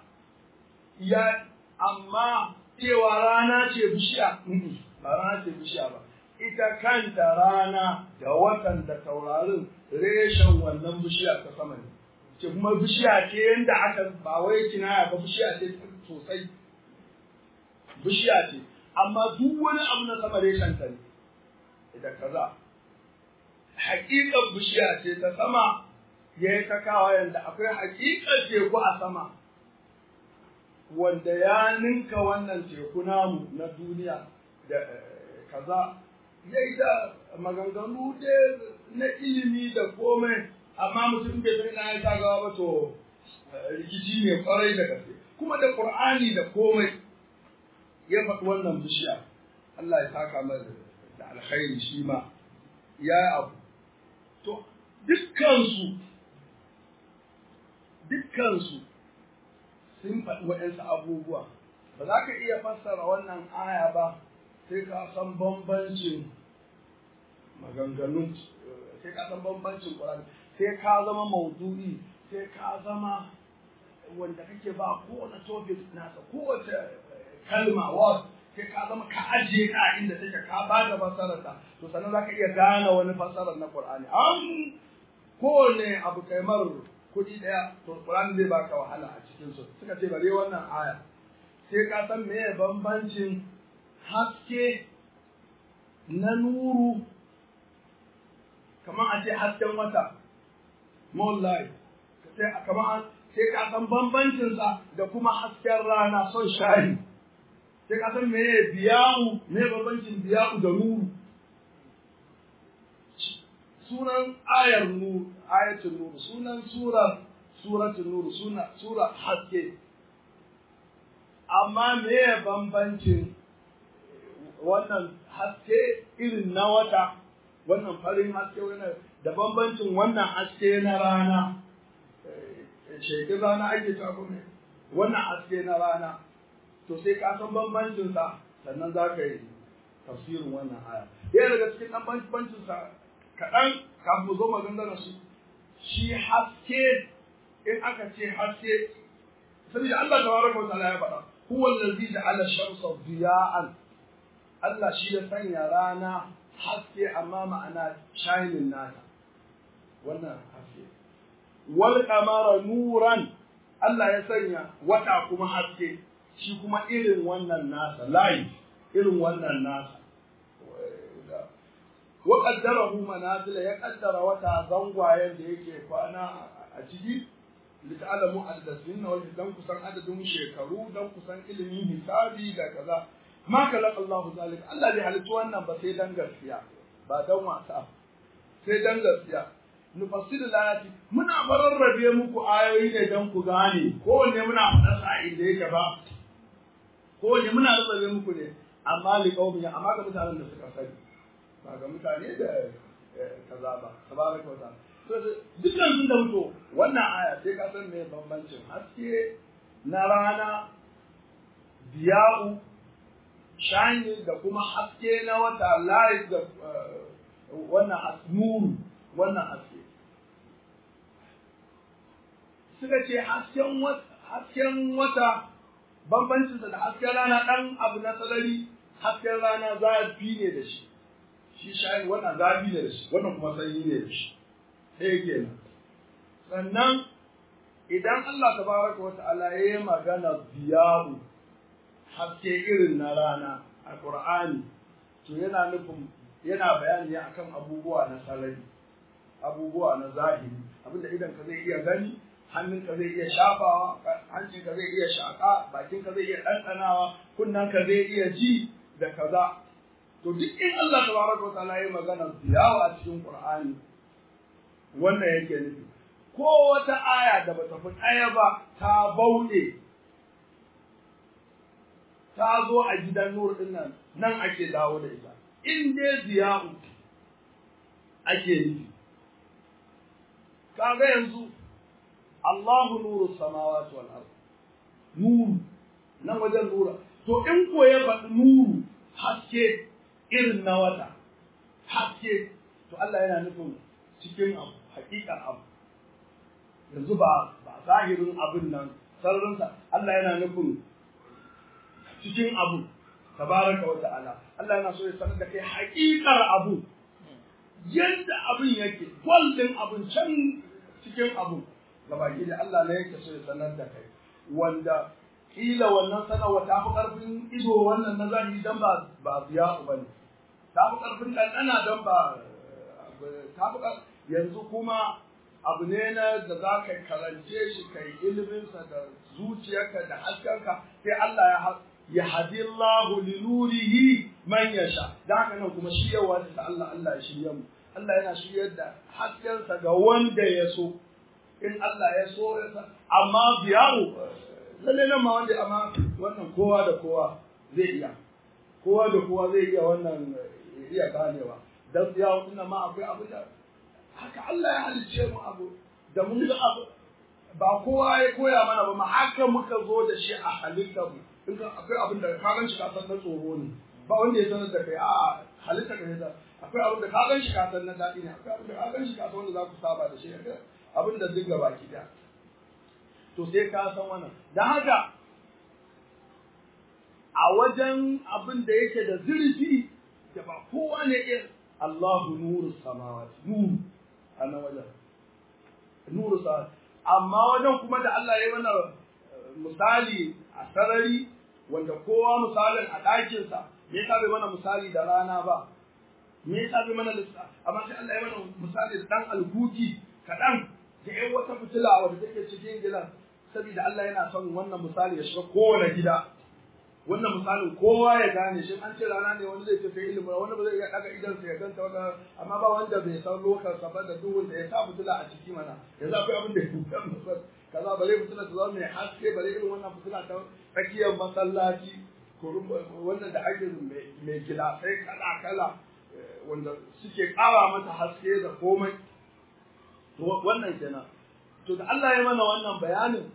Speaker 2: ya amma cewa rana ce bishiya ba rana ce bishiya ba ita kanta rana da watan da taurarin reshen wannan bishiya ta sama ne ce kuma bishiya ce yadda aka ba wai kinaya ba bishiya ce sosai bishiya ce amma duk wani abu na sama reshen ta ne da kaza haƙiƙar bishiya ce ta sama ya yi ta kawo yadda akwai haƙiƙar teku a sama wanda ya ninka wannan teku namu na duniya da kaza ya yi da maganganu na ilimi da komai amma mutum bai san ina ya sa gaba ba to rikici ne kwarai da gaske kuma da qur'ani da komai ya faɗi wannan bishiya Allah ya saka masa da alkhairi shi ma ya abu to dukkansu dukkansu sun faɗi waɗansu abubuwa ba za ka iya fassara wannan aya ba sai ka san bambancin maganganun sai ka san bambancin Qur'ani sai ka zama maudu'i sai ka zama wanda kake ba kowane topic nasa kowace kalma word sai ka zama ka ajiye ka inda take ka ba da fassarar ta to sannan zaka iya gane wani fassarar na Qur'ani an kowane abu kaimar kuɗi ɗaya to Qur'ani zai baka wahala a cikin su suka ce bare wannan aya sai ka san meye bambancin haske na nuru kamar a ce hasken wata moonlight kamar sai ka san bambancinsa da kuma hasken rana son shari sai ka san meye biyahu me bambancin biyahu da nuru sunan ayar nuru ayatul nuru sunan surar suratul nuru suna sura haske amma meye bambancin wannan haske irin na wata wannan farin haske wannan da bambancin wannan haske na rana shekin rana ake ta kuma wannan haske na rana to sai ka san bambancin sa sannan za ka yi tafsirin wannan aya yana daga cikin dan bambancin sa kaɗan kafin mu zo magana su shi haske in aka ce haske saboda Allah tabaraka wa ta'ala ya faɗa huwa allazi ja'ala shamsa diya'an Allah shi ya sanya rana haske amma ma'ana shining nata wannan haske wal qamara nuran Allah ya sanya wata kuma haske shi kuma irin wannan nasa light irin wannan nasa wa qaddarahu manazila ya qaddara wata zangwayen da yake kwana a ciki lita'alamu addasin wal dan kusan adadin shekaru dan kusan ilimin hisabi da kaza ma kalaka Allahu zalik Allah bai halitta wannan ba sai dan gaskiya ba dan wasa sai dan gaskiya nufassilu layati muna bararrabe muku ayoyi ne dan ku gane kowanne muna faɗa sa inda yake ba kowanne muna rarrabe muku ne amma li qaumin amma ga mutanen da suka sani ba ga mutane da kaza ba tabaraka wa ta'ala to dukkan sun da mutu wannan aya sai ka san me bambancin haske na rana biya'u shine da kuma haske na wata light da wannan nuru wannan haske suka ce hasken wata hasken wata bambancinsa da hasken rana ɗan abu na sarari hasken rana zafi ne da shi shi shayi wannan zafi ne da shi wannan kuma sanyi ne da shi ɗaya kenan sannan idan Allah tabaraka wa ta'ala ya yi magana biyahu haske irin na rana a Qur'ani to yana nufin yana bayani ne akan abubuwa na sarari abubuwa na zahiri abinda idan ka zai iya gani hannunka zai iya shafawa hancinka zai iya shaƙa bakinka zai iya ɗanɗanawa kunnanka zai iya ji da kaza to duk in Allah tabaraka wa ta'ala ya magana ziyawa a cikin Qur'ani wannan yake nufi ko wata aya da bata fi ɗaya ba ta bauɗe ta zo a gidan nur din nan nan ake dawo da ita in dai ziya'u ake nufi kaga yanzu Allahu nuru samawati wal ard nuru nan wajen nura to in ko ya faɗi nuru haske irin na wata haske to Allah yana nufin cikin abu hakikan abu yanzu ba ba zahirin abin nan sararinsa Allah yana nufin cikin abu tabaraka wa ta'ala Allah yana so ya sanar da kai hakikar abu yadda abin yake gwaldin abin can cikin abu gabaki da Allah ne yake so ya sanar da kai wanda kila wannan sanarwa ta fi ƙarfin ido wannan na zahiri dan ba ba biya ba ne ta fi ƙarfin ɗanɗana don ba ta fi yanzu kuma abu ne na da za ka karance shi ka yi iliminsa da zuciyarka da haskenka sai Allah ya ya hadi Allah li nurihi man yasha da haka nan kuma shi yawa da Allah Allah ya shirya mu Allah yana shiryar da haskensa ga wanda ya so in Allah ya so ya sa amma biyaru lalle nan ma wanda amma wannan kowa da kowa zai iya kowa da kowa zai iya wannan iya ganewa dan biyaru din ma akwai abu da haka Allah ya halicce mu abu da mun ga abu ba kowa ya koya mana ba ma haka muka zo da shi a halittar mu in ka akwai abin da ka gan shi ka san na tsoro ne ba wanda ya sanar da kai a halitta ka da akwai abin da ka gan shi ka san na daɗi ne akwai abin da ka gan shi ka san wanda za ku saba da shi abin da duk gaba ki da to sai ka san wannan dan haka a wajen abin da yake da zurfi da ba kowa ne iya Allahu nuru samawati nuru a nan wajen nuru samawati amma wajen kuma da Allah ya mana misali a sarari wanda kowa misalin a ɗakinsa me yasa bai mana misali da rana ba me yasa bai mana lissa amma sai Allah ya mana misali da dan alkuki kaɗan da ƴan wata fitila wadda take cikin gidan saboda Allah yana son wannan misali ya shiga kowane gida wannan misalin kowa ya gane shi an ce rana ne wani zai ce sai ilimi wani ba zai iya daga idan sa ya ganta wanda amma ba wanda bai san lokacin sa ba da duhun da ya sa fitila a ciki mana yanzu akwai abin da ya kuka masa kaza bare fitila ta zama mai haske bare irin wannan fitila ta tsakiyar masallaci wannan da ake mai gilasai kala kala wanda suke ƙara mata haske da komai wannan kenan to da Allah ya mana wannan bayanin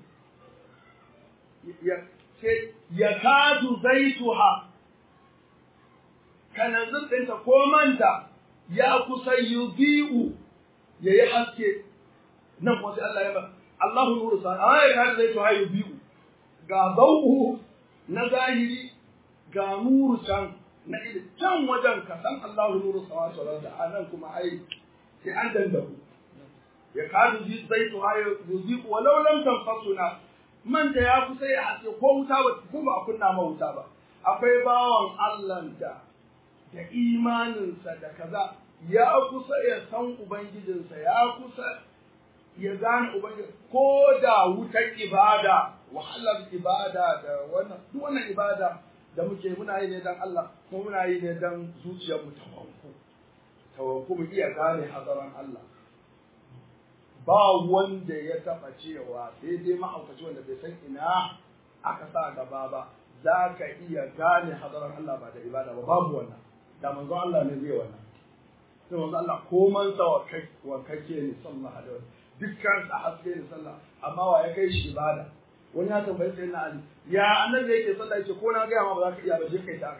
Speaker 2: ya ce ya kadu zaituha kananzir ɗinta ko manta ya kusa yubi'u ya yi haske nan kuma sai Allah ya ba Allahu nuru sa a ya kadu zaituha yubi'u ga zauhu na zahiri ga nuru can na ili can wajen ka san Allahu nuru sa wa da anan kuma ai sai an dandaku ya kadu zaituha yubi'u walau lam tanfasuna manta ya kusa ya hace ko wuta ba ko ba a kunna ma wuta ba akwai bawan Allah da da imaninsa da kaza ya kusa ya san ubangijinsa ya kusa ya gane ubangiji ko da wutar ibada wahalar ibada da wannan duk wannan ibada da muke muna yi ne dan Allah ko muna yi ne dan zuciyar mu tawanku tawanku mu iya gane hazaran Allah ba wanda ya taɓa cewa sai dai mahaukaci wanda bai san ina aka sa gaba ba za ka iya gane hadarar Allah ba da ibada ba babu wannan da manzo Allah ne zai wannan sai manzo Allah koman sa wankake ne sallallahu alaihi wasallam dukkan sa haske ne sallah amma wa ya kai shi ibada wani ya tambayi sai na Ali ya annabi yake sallah yace ko na ga ma ba za ka iya ba je kai ta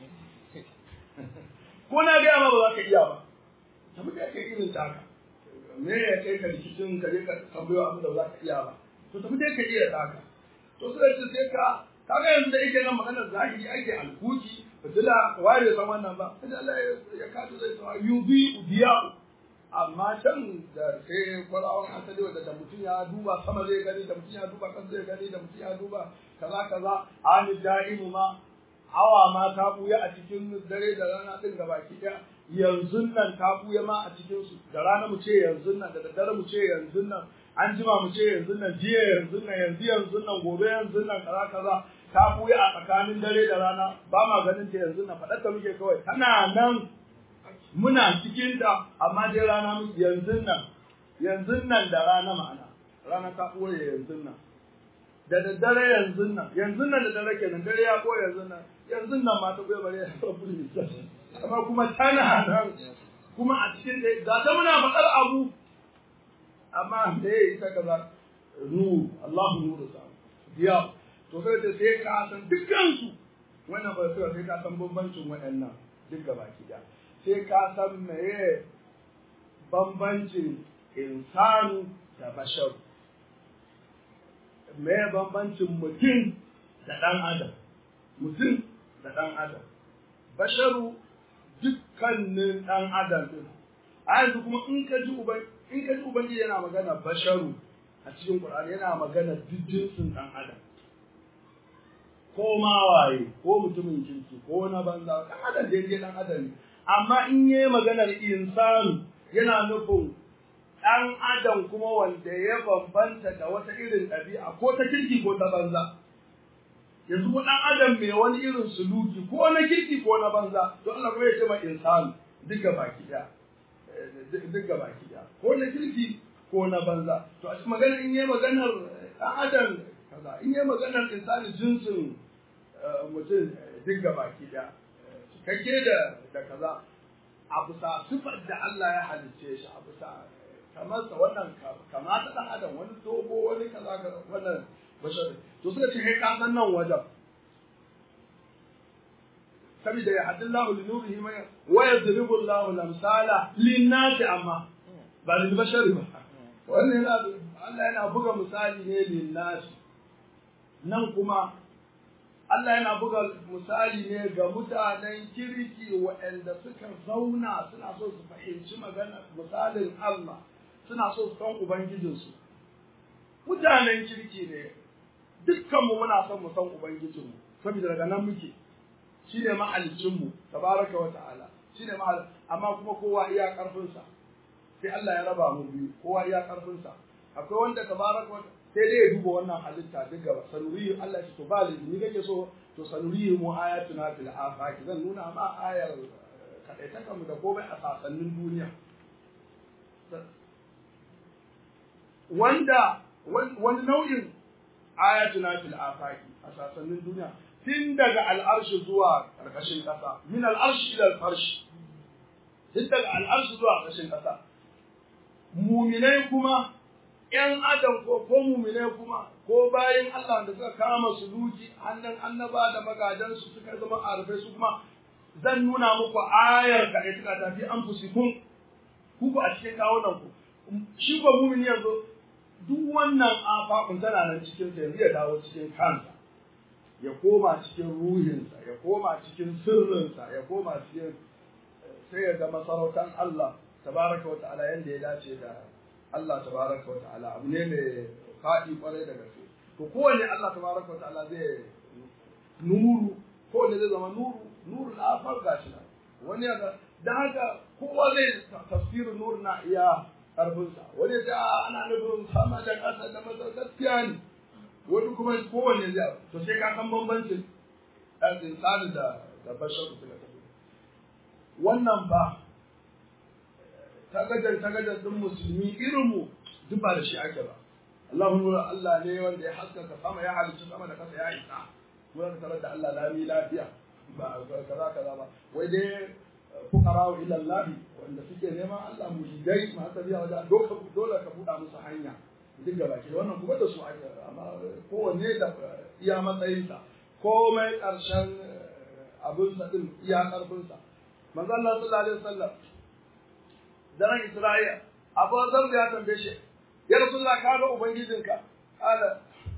Speaker 2: ko na ga ma ba za ka iya ba tabi da kai irin taka me ya kai ka rikicin ka je ka tambayo abin da za ka iya ba to tafi dai ka iya taka to sai ce sai ka kaga yanzu da yake nan maganar zahiri ake alkuki fitila ware san wannan ba sai Allah ya kato zai sa yubi udiya amma can da sai kwarawan asali wanda da mutum ya duba sama zai gani da mutum ya duba kan zai gani da mutum ya duba kaza kaza ani da'imu ma hawa ma ta buya a cikin dare da rana din gabaki daya yanzu nan ta buya ma a cikin su da rana mu ce yanzu nan da daddare mu ce yanzu nan an jima mu ce yanzu nan jiya yanzu nan yanzu yanzu nan gobe yanzu nan kaza kaza ta buya a tsakanin dare da rana ba ma ganin ta yanzu nan faɗar ta muke kawai tana nan muna cikin ta amma dai rana mu yanzu nan yanzu nan da rana ma'ana rana ta ɓoye yanzu nan da daddare yanzu nan yanzu nan da dare kenan dare ya ɓoye yanzu nan yanzu nan ma ta ɓoye bare ya rabu da amma kuma tana nan kuma a cikin da ga ta muna faɗar abu amma da ya yi ta kaza nu Allahu nuru sa biya to sai da sai ka san dukkansu wannan ba sai sai ka san bambancin waɗannan duk gaba ki da sai ka san meye bambancin insanu da bashar meye bambancin mutum da ɗan adam mutum da ɗan adam basharu dukkanin ɗan adam ɗin a yanzu kuma in ka ji uban in ka ji ubangiji yana magana basharu a cikin Qur'ani yana magana duk jinsin ɗan adam ko ma waye ko mutumin kirki ko na banza ɗan adam da yake ɗan adam ne amma in yi maganar insanu yana nufin ɗan adam kuma wanda ya bambanta da wata irin ɗabi'a ko ta kirki ko ta banza yanzu ko ɗan adam mai wani irin suluki ko na kirki ko na banza to Allah kuma ya ce ma insanu duka baki ɗaya duka baki ɗaya ko na kirki ko na banza to a magana in yi maganar ɗan adam kaza in yi maganar insani jinsin mutum duk baki ɗaya cikakke da da kaza a bisa sifar da Allah ya halicce shi a bisa kamar sa wannan kama ta ɗan adam wani dogo wani kaza wannan bashar to suka ce kai ka san nan wajen saboda ya haddin lahu li nurihi ma wa yadribu Allahu lamsala lin nasi amma ba lil bashari ba wannan yana Allah yana buga misali ne lillahi nan kuma Allah yana buga misali ne ga mutanen kirki waɗanda suka zauna suna so su fahimci magana misalin Allah suna so su san ubangijinsu mutanen kirki ne dukkanmu muna son mu san ubangijinmu saboda daga nan muke shine mahalicinmu tabaraka wa ta'ala shine mahal amma kuma kowa iya karfinsa sai Allah ya raba mu biyu kowa iya karfinsa akwai wanda tabaraka sai dai ya duba wannan halitta duk gaba sanuriyu Allah shi to ba ni kake so to sanuriyu mu ayatuna fil afaq zan nuna ma ayar kadaitaka mu da komai a sasannin duniya wanda wani nau'in ayatuna fil afaq a sasannin duniya tun daga al'arshi zuwa ƙarƙashin ƙasa min al'arshi ila al'arshi tun daga al'arshi zuwa ƙarƙashin ƙasa muminai kuma ‘yan adam ko ko muminai kuma ko bayan Allah da suka kama su luki hannun annaba da magadansu suka zama arfai su kuma zan nuna muku ayar ka da suka tafi an fusikun ku a cikin kawunan ku shi ko mumini yanzu duk wannan afakun tana nan cikin sa yanzu ya dawo cikin kansa ya koma cikin ruhinsa ya koma cikin sirrinsa ya koma cikin sai ya ga masarautar Allah tabaraka wa ta'ala yanda ya dace da Allah tabaraka wa ta'ala abu ne mai faɗi kwarai da gaske to kowane Allah tabaraka wa ta'ala zai nuru kowane zai zama nuru nuru na afar gashi nan wani ya da haka kowa zai tafsirin nuru na iya ƙarfinsa wani ya ce ana nufin sama da ƙasa da masa gaskiya ne wani kuma kowane zai to sai ka san bambancin ɗan insani da da bashar suka tafi wannan ba tagajar tagajar din musulmi irin mu duk ba da shi ake ba Allahu nura Allah ne wanda ya haskaka sama ya halicci sama da kasa ya isa mun ka tarar da Allah lami lafiya ba kaza kaza ba wai dai fuqara ila Allah wanda suke neman Allah mujidai ma ta biya wajen dole ka buɗa musu hanya duk gaba ke wannan kuma da su ake amma kowanne da iya matsayinsa komai ƙarshen abinsa din iya ƙarfinsa manzo Allah sallallahu alaihi wasallam daren Isra'ila Abu Zar ya tambaye shi ya Rasulullah ka ga ubangijinka kala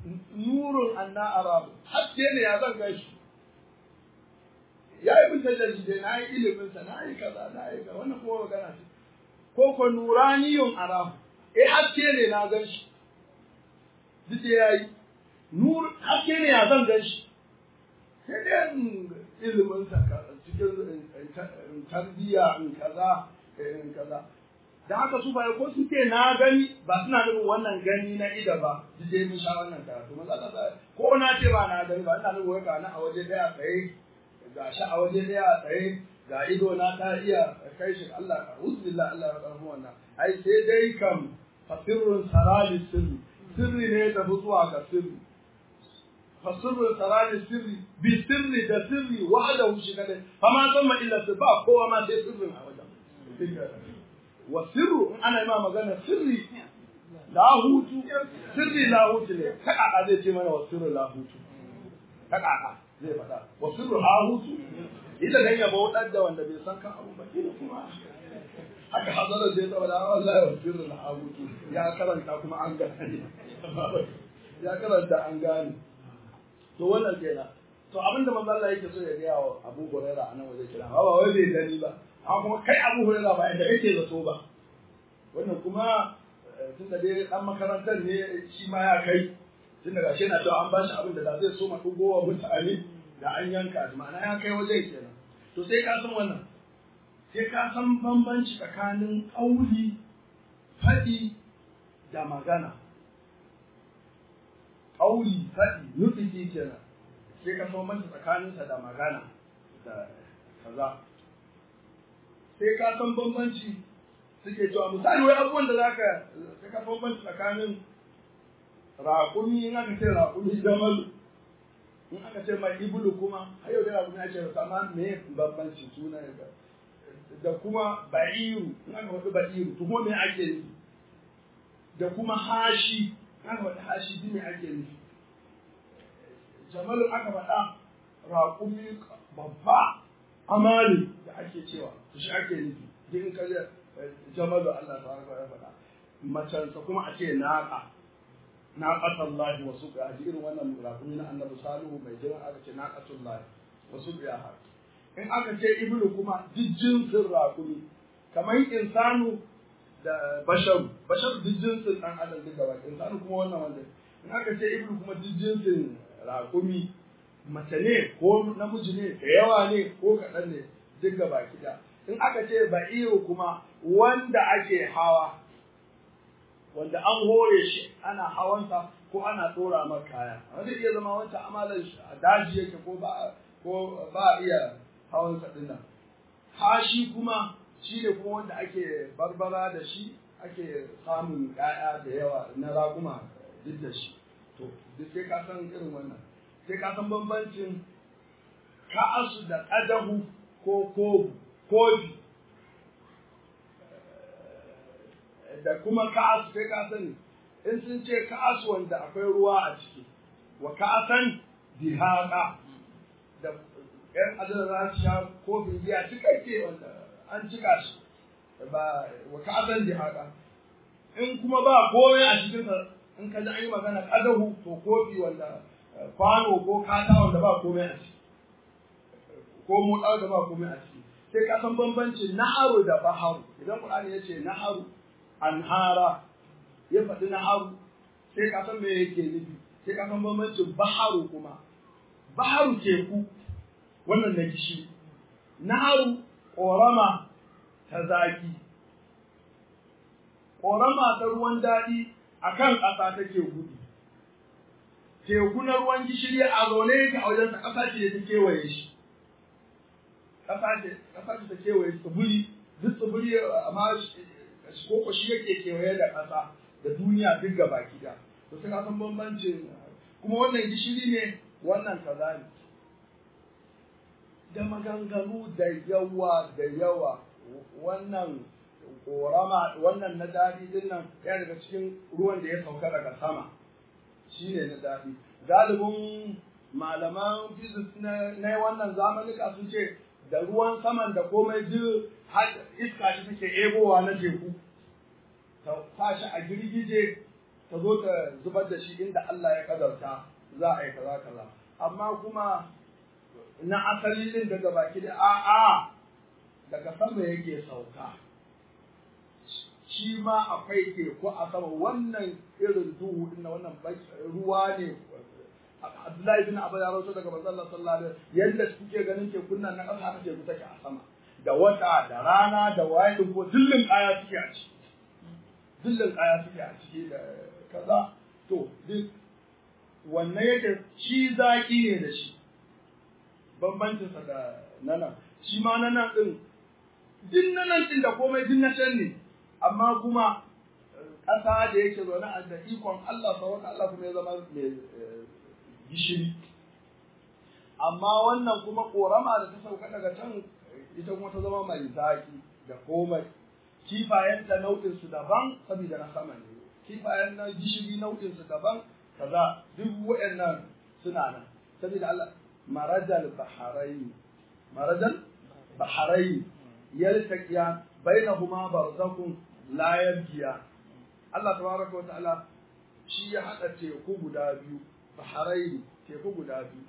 Speaker 2: nurun anna arabu haske ne ya zan gashi ya yi bin tajalli dai na yi ilimin sa na yi kaza na yi kaza wannan kuma magana ce ko ko nuraniyun arabu eh haske ne na gan shi duk da ya yi nur haske ne ya zan gan shi sai dai ilimin sa cikin tarbiyya in kaza in kaza da haka su bai ko suke na gani ba suna nufin wannan gani na ida ba duk dai mun sha wannan karatu maza Allah ko na ce ba na gani ba ina nufin wai na a waje daya tsaye ga shi a waje daya tsaye ga ido na ta iya kai shi Allah uzbillah Allah ya karfu wannan ai sai dai kam fasirrun sarali sirri sirri ne ta zuwa ga sirri fasirrun sarali sirri bi sirri da sirri wahdahu shi kadai fama zama illa sirri ba kowa ma sai sirrin a wajen wa sirru in ana yi ma magana sirri lahutu sirri lahutu ne ta kaka zai ce mana wa sirru lahutu ta kaka zai faɗa wa sirru lahutu ila dan ya bautar da wanda bai san kan abu ba kila kuma haka hazarar zai zama da wallahi wa sirru lahutu ya karanta kuma an gane ya karanta an gane to wannan kenan to abinda manzo Allah yake so ya ga wa Abu Hurairah anan waje kira ba wai bai gani ba amma kuma kai abu hurera ba inda kake zato ba wannan kuma tun da dai dan makarantar ne shi ma ya kai tun daga shi na cewa an bashi abin da da zai so ma dugowa mutane da an yanka shi ma'ana ya kai wajen kenan to sai ka san wannan sai ka san bambanci tsakanin ƙauli faɗi da magana ƙauli faɗi nufi kenan sai ka san bambanci tsakaninsa da magana da kaza sai ka san bambanci suke cewa misali wai abubuwan da zaka sai ka san bambanci tsakanin raƙumi in aka ce raƙumi jamal in aka ce mai ibulu kuma har yau da raƙumi ake rasa amma me bambanci suna da kuma ba'iru in aka faɗi ba'iru to kuma me ake nufi da kuma hashi in aka faɗi hashi me ake nufi jamalu aka faɗa raƙumi babba amali da ake cewa to shi ake nufi duk in ka je jamalu Allah ta ya faɗa macansa kuma a ce naqa naqatullahi wa suqa ji irin wannan rakumi na annabi salihu mai jiran aka ce naqatullahi wa suqa ha in aka ce ibnu kuma duk jinsin rakumi kamar insanu da basharu basharu duk jinsin dan adam duk gaba insanu kuma wannan wanda in aka ce ibnu kuma duk jinsin rakumi mace ne ko namiji ne da yawa ne ko kaɗan ne duk gaba kida in aka ce ba'iru kuma wanda ake hawa wanda an hore shi ana hawansa ko ana tsora maka kaya wanda iya zama wancan amalan shi a daji yake ko ba ko ba iya hawansa din nan hashi kuma shi ne kuma wanda ake barbara da shi ake samun ƴaƴa da yawa na raguma duk da shi to duk sai ka san irin wannan sai ka san bambancin ka'asu da ƙadahu ko kofi da kuma ka'asu sai ka sani in sun ce ka'asu wanda akwai ruwa a ciki wa ka'asan dihaqa da yan adana za su sha kofin giya cikakke wanda an cika shi ba wa ka'asan dihaqa in kuma ba komai a cikin sa in ka ji an yi magana kadahu to kofi wanda kwano ko kata wanda ba komai a ciki ko moɗa da ba komai a ciki sai ka san bambancin naharu da baharu idan Qur'ani ya ce naharu anhara ya faɗi naharu sai ka san me yake nufi sai ka san bambancin baharu kuma baharu teku wannan na gishi naharu ƙorama ta zaki ƙorama ta ruwan daɗi a kan ƙasa take gudu teku na ruwan gishiri a zaune yake a wajen ƙasa ce ta kewaye shi ƙasa ce ƙasa ce ta kewaye tsibiri duk tsibiri amma ko shi yake kewaye da ƙasa da duniya duk gaba gida to sai ka san bambancin kuma wannan gishiri ne wannan kaza ne da maganganu da yawa da yawa wannan korama wannan na daɗi din nan ya daga cikin ruwan da ya sauka daga sama shi ne na daɗi galibin malaman physics na wannan zamanika sun ce da ruwan saman da komai duk iska shi take ebowa na teku ta tashi a girgije ta zo ta zubar da shi inda Allah ya kadarta za a yi kaza kaza amma kuma na asali din daga baki da a'a daga sama yake sauka shi ma akwai teku a sama wannan irin duhu din wannan ruwa ne Abdullahi bin Abu ya rawaito daga manzon Allah sallallahu alaihi wasallam yadda kuke ganin tekun nan na ƙasa haka teku take a sama da wata da rana da waye din ko dillin kaya suke a ciki dillin kaya suke a ciki da kaza to duk wannan yake shi zaki ne da shi bambancinsa da nanan shi ma nanan din din nanan din da komai din na can ne amma kuma ƙasa da yake zaune a da ikon Allah sauran Allah kuma ya zama mai gishiri amma wannan kuma korama da ta sauka daga can ita kuma ta zama mai zaki da komai kifayen ta nau'in su daban saboda na sama ne kifayen na gishiri nau'in su daban kaza duk waɗannan suna nan saboda Allah marajal baharain marajal baharain yaltaqiyan bainahuma barzakun la yabghiya Allah tabaraka wa ta'ala shi ya hada teku guda biyu baharain teku guda biyu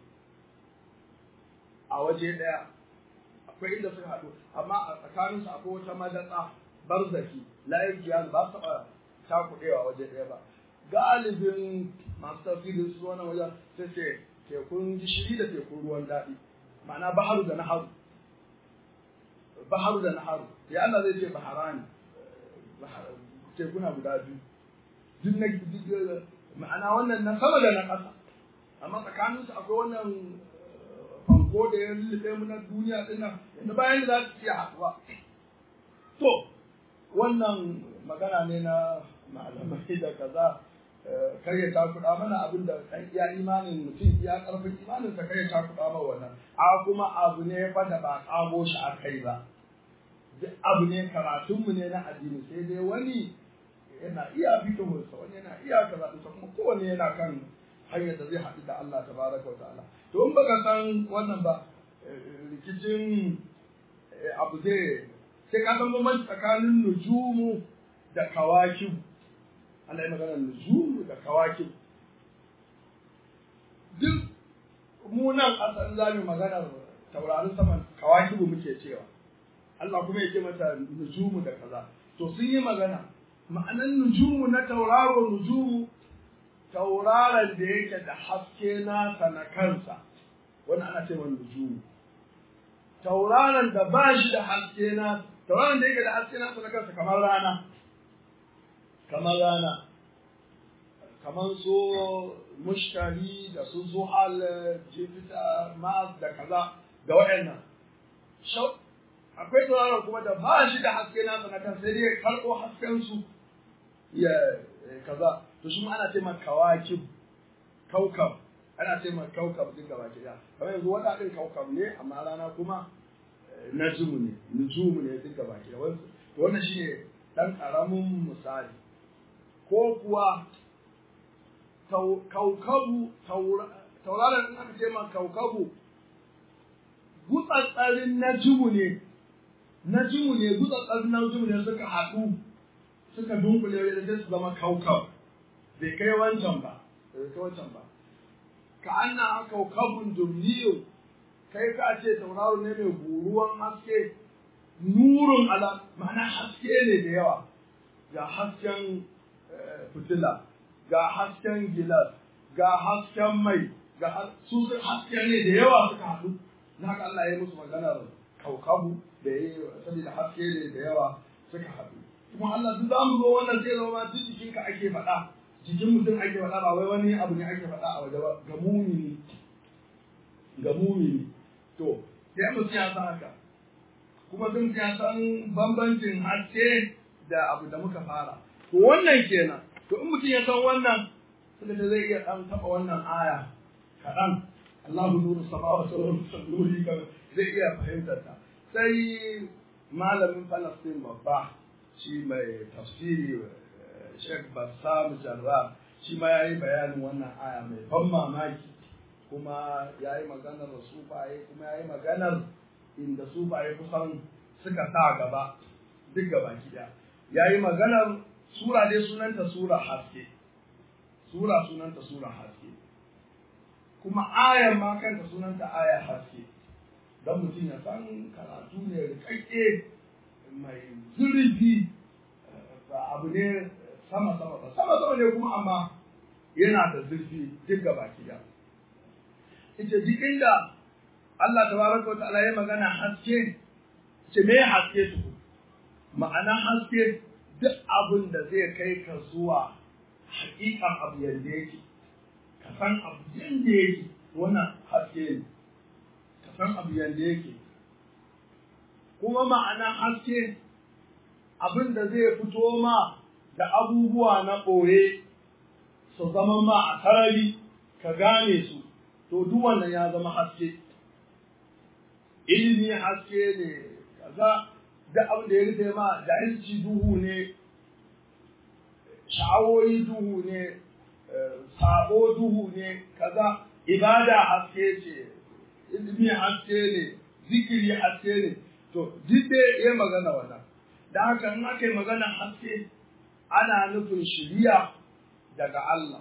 Speaker 2: a waje daya akwai inda suka haɗu amma a tsakaninsu akwai wata madatsa barzaki la yabghiya ba su taɓa takuɗewa waje ɗaya ba galibin masu tafsirin su wannan wajen sai ce tekun gishiri da tekun ruwan daɗi ma'ana baharu da naharu baharu da naharu ya Allah zai ce baharani tekuna guda biyu duk na ma'ana wannan na sama da na ƙasa amma tsakaninsu akwai wannan fanko da ya lullube mu na duniya ɗin nan yadda bayan da za su iya haɗuwa to wannan magana ne na malamai da kaza kar ya takuɗa mana abin da kan iya imanin mutum iya ƙarfin imanin sa kar ya takuɗa mana wannan a kuma abu ne fa da ba ƙago shi a kai ba duk abu ne karatunmu ne na addini sai dai wani yana iya fikihunsa wani yana iya kaza kuma kowanne yana kan hanyar da zai haɗu da Allah tabaraka wa ta'ala to in baka san wannan ba rikicin abu zai sai ka san bambanci tsakanin nujumu da kawakib Allah ya magana nujumu da kawakib duk mu nan asalin za mu magana taurarin saman kawakibu muke cewa Allah kuma ya ce mata nujumu da kaza to sun yi magana ma'anan nujumu na tauraro nujumu tauraron da yake da haske nasa na kansa wani ana ce wani nujumu tauraron da ba shi da haske na tauraron da yake da haske nasa na kansa kamar rana kamar rana kamar su mushtari da su zuhal jupiter mars da kaza da waɗannan akwai tauraron kuma da ba shi da haske nasa na kansa sai dai karɓo hasken su ya kaza to shi ana ce ma kawakib kaukab ana ce ma kaukab din gaba ki kamar yanzu wata din kaukab ne amma rana kuma najmu ne nujumu ne duk gaba ki to wannan shine dan karamin misali ko kuwa kaukabu tauraron in aka ce ma kaukabu gutsatsarin najmu ne najmu ne gutsatsarin najmu ne suka haɗu suka dunkule da sai su zama kaukab bai kai wancan ba bai kai wancan ba ka anna kaukabun dumniyo kai ka ce tauraro ne mai guruwan haske nurun ala ma'ana haske ne da yawa ga hasken fitila ga hasken gilas ga hasken mai ga su haske ne da yawa suka haɗu na haka Allah ya musu maganar kaukabu da ya yi saboda haske ne da yawa suka haɗu kuma Allah duk za mu zo wannan zai zama duk jikinka ake faɗa jikin mutum ake faɗa ba wai wani abu ne ake faɗa a waje ba ga mumini ga mumini to sai mutum ya san haka kuma sun ya san bambancin haske da abu da muka fara to wannan kenan to in mutum ya san wannan suka ce zai iya ɗan taɓa wannan aya kaɗan Allahu nuru samawati wal nuri zai iya fahimtar ta sai malamin Falastin babba shi mai tafsiri Sheikh Bassam Jarrah shi ma yayi bayanin wannan aya mai ban mamaki kuma yayi maganar sufaye kuma yayi maganar inda sufaye kusan suka sa gaba duk gaba gida yayi maganar sura dai sunanta sura haske sura sunanta sura haske kuma ayar ma kanta sunanta ayar haske don mutum ya san karatu ne rikakke mai zurfi ba abu ne sama sama ba sama sama ne kuma amma yana da zurfi duk gaba da ita duk inda Allah tabaraka wa ta'ala ya magana haske ce me haske su ma'ana haske duk abin da zai kai ka zuwa hakikan abu yadda yake ka san abu yadda yake wannan haske ne ka san abu yadda yake kuma ma'ana haske abin da zai fito ma da abubuwa na ɓoye su zama ma a sarari ka gane su to duk wannan ya zama haske ilimi haske ne kaza da abin da ya rufe ma jahilci duhu ne sha'awoyi duhu ne sabo duhu ne kaza ibada haske ce ilimi haske ne zikiri haske ne to duk dai ya magana wannan da haka in aka yi magana haske ana nufin shiriya daga Allah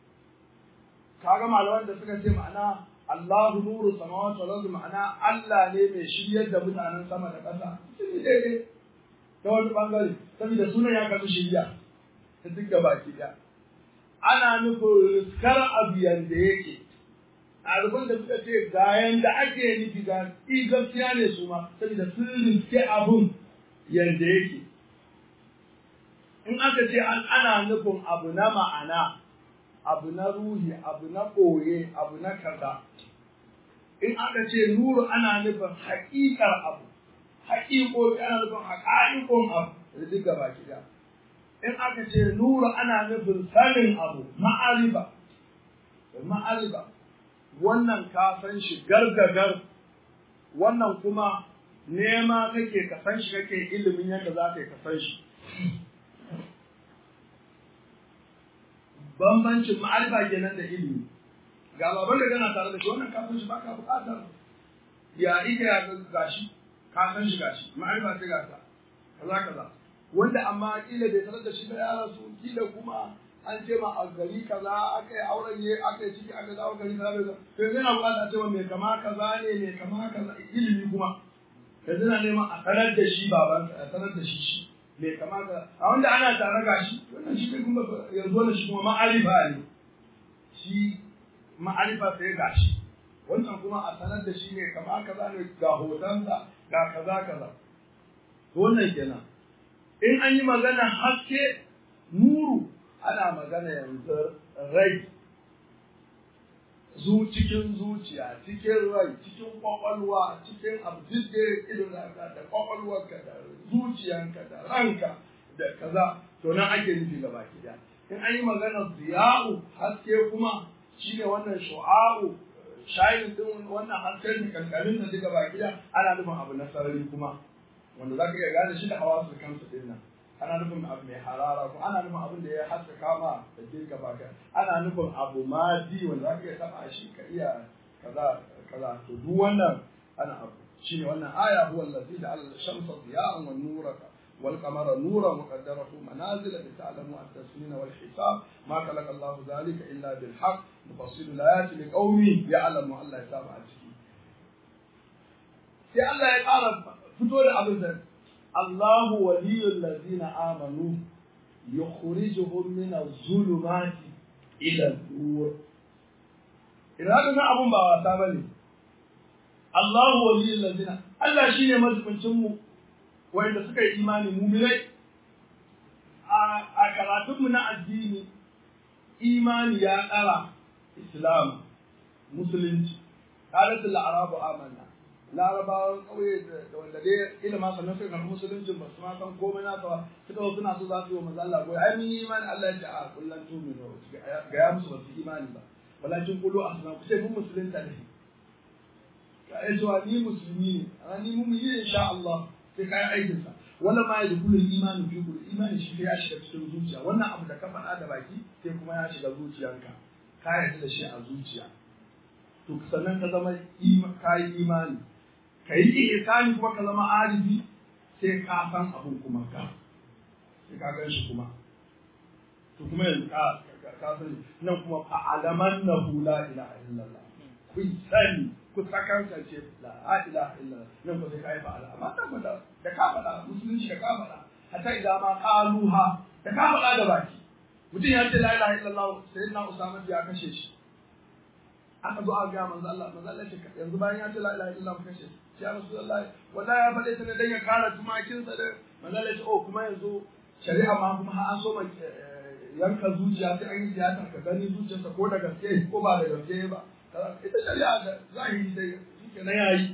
Speaker 2: kaga malaman da suka ce ma'ana Allahu nuru samawati wal ardi ma'ana Allah ne mai shiryar da mutanen sama da ƙasa sun yi daidai ta wani bangare saboda sunan ya kasu shirya ta duk da baki ɗaya ana nufin riskar abu yanda yake ɗaliban da suka ce ga yanda ake nufi ga i gaskiya ne su ma saboda sun riske abun yanda yake in aka ce ana nufin abu na ma'ana abu na ruhi abu na ɓoye abu na kaza in aka ce nuru ana nufin haƙiƙar abu haƙiƙoƙi ana nufin haƙa'iƙon abu da duk gaba ɗaya in aka ce nuru ana nufin sanin abu ma'ariba ma'ariba wannan ka san shi gargagar wannan kuma nema kake ka san shi kake ilimin yadda za ka yi ka san shi bambancin ma'arifa kenan da ilimi ga baban da gana tare da shi wannan ka san shi baka buƙatar ya ike ya gashi ka san shi gashi ma'arifa sai gasa kaza kaza wanda amma kila bai sanar da shi ba ya rasu kila kuma an ce ma a gari kaza aka yi auren ne aka yi ciki aka dawo gari kaza bai to yanzu yana buƙatar a ce mai kama kaza ne mai kama kaza ilimi kuma yanzu na neman a sanar da shi baban a sanar da shi shi mai kama kaza a wanda ana tare gashi wannan shi kai kuma yanzu wannan shi kuma ma'arifa ne shi ma'arifa sai gashi wannan kuma a sanar da shi ne kama kaza ne ga hotonsa ga kaza kaza wannan kenan in an yi magana haske nuru ana magana yanzu rai zu cikin zuciya cikin rai cikin kwakwalwa cikin abu duk da irin da kwakwalwarka da zuciyanka da ranka da kaza to nan ake nufi gaba ki in an yi magana ziya'u haske kuma shine wannan shu'a'u shayin din wannan hasken kankanin da duka baki da ana nufin abu na sarari kuma wanda za ka iya gane shi da hawa su kansu din nan ana nufin abu mai harara ko ana nufin abin da ya haska kama da ke gaba ka ana nufin abu madi wanda za ka iya taba shi ka iya kaza kaza to duk wannan ana abu shine wannan aya huwa allazi ja'ala ash-shamsa diya'an wan nura wal qamara nuran wa qaddarahu manazila li ta'lamu at-tasmin wal hisab ma khalaqa Allah dhalika illa bil haqq nufassilu al-ayati liqaumin ya'lamu Allah ya saba a ciki sai Allah ya ƙara fito da abin da Allahu waliyul ladina amanu yukhrijuhum min az-zulumati ila an-nur idan na abun ba wasa bane Allahu waliyul ladina Allah shine mazubincin mu wanda suka yi imani mu'minai a karatun mu na addini imani ya ƙara islam musulunci qalatul arabu amanna larabawan ƙauye da wanda dai ilima sannan suka karɓi musuluncin ba su ma san komai na ba suka wasu suna so za su yi wa maza Allah goyi ai mun yi imani Allah ya ce a kullum tumi ne ga ya musu ba su imani ba walakin kulu asna ku ce mun musulunta ne ka yi cewa ni musulmi ne amma ni mun yi insha Allah sai kai aikin sa wala ma yadda kullum imani fi kullu imani shi ya shiga cikin zuciya wannan abu da ka faɗa da baki sai kuma ya shiga zuciyarka ka yarda da shi a zuciya to sannan ka zama ka yi imani ka yi ihsani kuma ka zama arifi sai ka san abun kuma ka sai ka gan shi kuma to kuma yanzu ka ka sani nan kuma fa'alaman nahu la ilaha illallah kun sani ku sakankance la ilaha illallah nan ko sai kai fa'ala amma tabbata da ka faɗa musulunci da ka faɗa hatta idan ma qaluha da ka faɗa da baki mutum ya ce la ilaha illallah sayyidina usama ya kashe shi aka zo a ga manzo Allah manzo Allah ce yanzu bayan ya ce la ilaha illallah mu kashe shi ya rasulullahi wallahi ya faɗe ta ne dan ya kara tumakin sa da manzo Allah ce oh kuma yanzu shari'a ma kuma har an so ma yanka zuciya sai an yi tiyata ka gani zuciyarsa ko da gaske ko ba da gaske ba ita shari'a da zahiri dai shike na yayi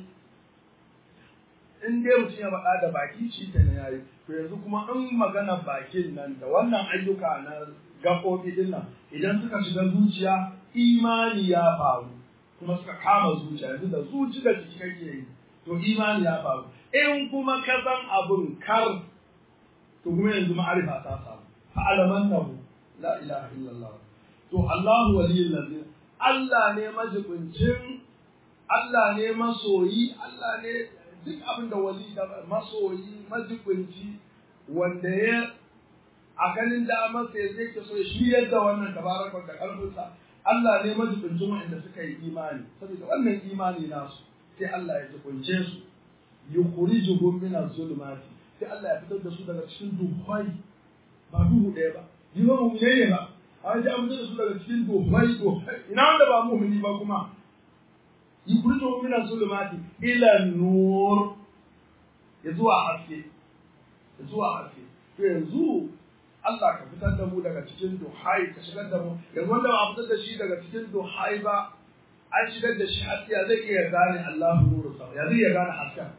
Speaker 2: in dai mutum ya faɗa da baki shi ke na yayi to yanzu kuma in magana bakin nan da wannan ayyuka na gaɓoɓi din nan idan suka shiga zuciya imani ya faru kuma suka kama zuciya yanzu da zuci da jiki kake yi to imani ya faru in kuma ka san abun kar to kuma yanzu ma'arifa ta samu fa'alamannahu la ilaha illallah to Allahu waliyul ladina Allah ne majibincin Allah ne masoyi Allah ne duk abin da wali da masoyi majibinci wanda ya a ganin damar sai zai ke so shi yadda wannan tabarakon da karfinsa Allah ne majibincin wanda suka yi imani saboda wannan imani nasu sai Allah ya jibince su yukhrijuhum min az-zulumati sai Allah ya fitar da su daga cikin duhai ba duhu ɗaya ba ni ba mu ne ba an ji an fitar da su daga cikin duhai duhai ina wanda ba mu'mini ba kuma yukhrijuhum min az-zulumati ila nur ya zuwa haske ya zuwa haske to yanzu Allah ka fitar da mu daga cikin duhai ka shigar da mu yanzu wanda ba a fitar da shi daga cikin duhai ba an shigar da shi haske ya zai iya gane Allahu nuru sa ya zai iya gane hasken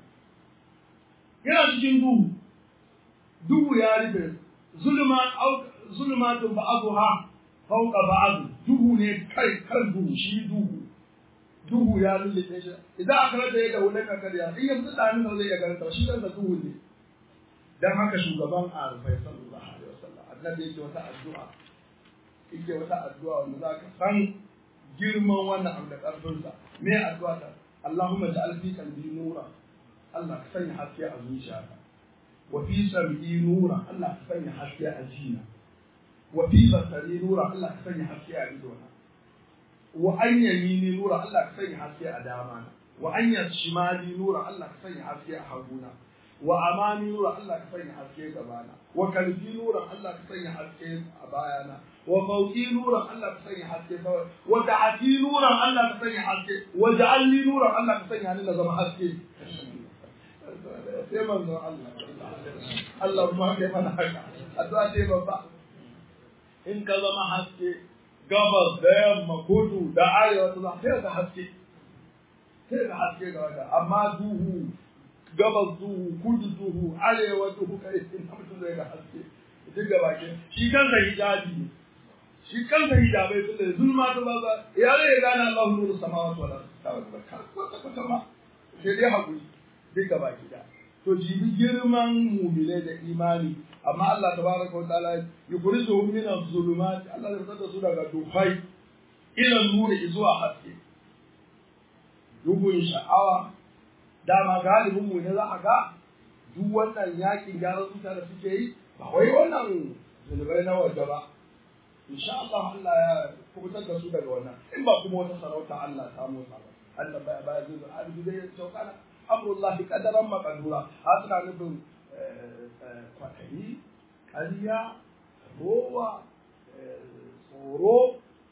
Speaker 2: yana cikin duhu duhu ya rufe zulman au zulmatun ba'dha fawqa ba'd duhu ne kai kan duhu shi duhu duhu ya lullube shi idan aka rada ya da wulan ka kariya in yanzu da nan zai iya gane shi kansa duhu ne dan haka shugaban arfai sallallahu alaihi wasallam annabi yake wata addu'a yake wata addu'a wanda zaka san girman wannan abu da karfinsa me addu'a ta Allahumma ja'al fi qalbi nura Allah ka sanya haske a zuciyata wa fi sam'i nura Allah ka sanya haske a jina wa fi basari nura Allah ka sanya haske a idona wa an yamini nura Allah ka sanya haske a dama na wa an yashimali nura Allah ka sanya haske a haguna wa amami nura Allah ka sanya haske gabana wa kalbi nura Allah ka sanya haske a bayana wa fauki nura Allah ka sanya haske kawai wa ta'ati nura Allah ka sanya haske wa ja'alni nura Allah ka sanya ni na zama haske sai manzo Allah Allah ma kai mana haka addu'a ce babba in ka zama haske gabas da yamma kudu da arewa ta zama sai ka haske sai ka haske ga wata amma duhu gabas duhu kudu duhu arewa duhu kai ina mutum zai ga haske duk da bakin shi kansa hijabi ne shi kansa hijabai sun da zulma ta ba ba ya zai gane Allahu nuru samawati wal ardi ta ba ka kwata kwata ma sai dai hakuri duk da baki da to jibi girman mumile da imani amma Allah tabaraka wa ta'ala yukhrijuhum min az-zulumat Allah zai fitar da su daga duhai ila nuri zuwa haske duhun sha'awa dama galibin mu ne za a ga duk wannan yakin gyaran zuciya da suke yi ba wai wannan zunubai na waje ba insha Allah Allah ya kubutar da su daga wannan in ba kuma wata sarauta Allah ta motsa ba Allah ba ba zai albi zai saukana amrullahi qadaran maqdura ha suna nufin kwatayi ƙarya rowa tsoro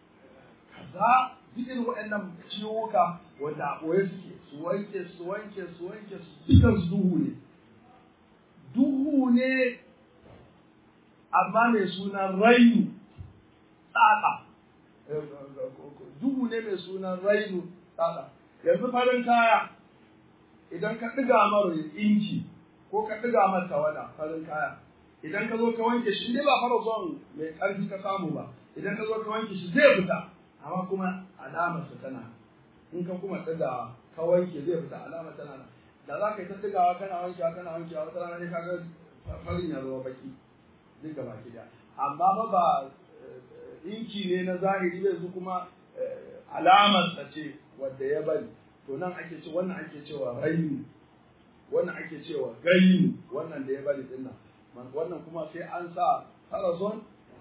Speaker 2: kaza duk irin waɗannan ciwuka wanda a ɓoye suke su wanke su wanke su wanke su dukan su duhu ne duhu ne amma mai sunan rainu tsaka duhu ne mai sunan rainu tsaka yanzu farin kaya idan ka ɗiga mara inji ko ka ɗiga mara tawada farin kaya idan ka zo ka wanke shi ne ba fara zuwan mai ƙarfi ka samu ba idan ka zo ka wanke shi zai fita amma kuma alamar sa tana in ka kuma ɗiga ka wanke zai fita alamar tana nan da za ka yi ta ɗigawa kana wankewa kana wankewa wata rana ne ka ga farin ya zama baki duk da baki da amma ba ba inci ne na zahiri bai su kuma alamar sa ce wadda ya bari to nan ake ce wannan ake cewa rainu wannan ake cewa gainu wannan da ya bari din nan wannan kuma sai an sa farazon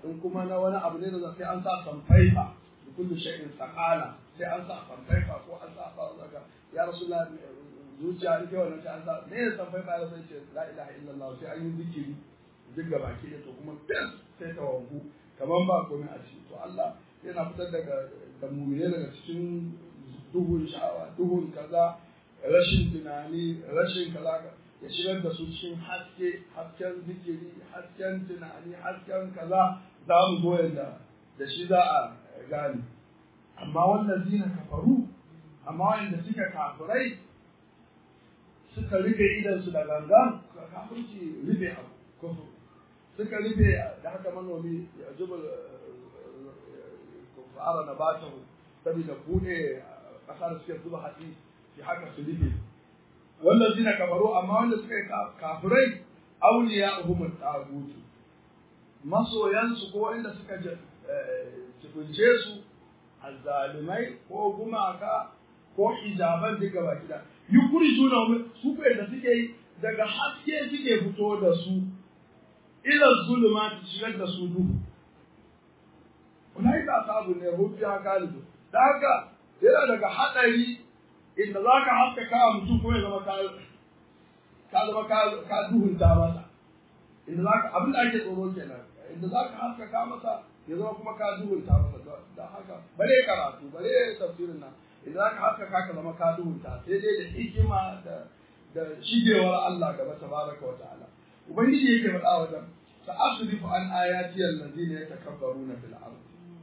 Speaker 2: in kuma na wani abu ne da sai an sa samfaifa da kullu shay'in saqala sai an sa samfaifa ko an sa ba daga ya rasulullah zuciya ita wannan sai an sa ne ya samfaifa ya sai ce la ilaha illallah sai an yi zikiri duk gaba ki da to kuma fes sai ta wangu kaman ba komai a ciki to Allah yana fitar daga da mu'mine daga cikin duhun sha'awa duhun kaza rashin tunani rashin kaza ya shigar da su cikin haske hasken zikiri hasken tunani hasken kaza za mu zo yadda da shi za a gane amma wannan zina kafaru amma wanda suka kafirai suka rufe idansu da gangan kafirci rufe abu kufur suka rufe da haka manomi ya jubal kufara na batahu saboda bude ƙasa da suke zuba hatsi shi haka su rufe wannan zina kafaru amma wanda suka yi kafirai auliya uhumul tagutu masoyansu ko wanda suka cikunce su azzalumai ko gumaka ko hijaban duka baki da yukuri juna su da suke yi daga haske suke fito da su ila zulma ta shigar da su duhu ulai ka sabu ne hujja galibu da haka yana daga hadari inda za ka haskaka a mutum kuma ya zama ka ka zama ka duhunta masa inda za ka abin da ake tsoro kenan inda za ka haskaka masa ya zama kuma ka duhunta masa da haka bare karatu bare tafsirin nan inda za ka haskaka ka zama ka duhunta sai dai da hikima da da shigewar Allah gaba tabaraka wa ta'ala ubangiji yake faɗa wajen sa'asrifu an ayati allazina yatakabbaruna fil ardh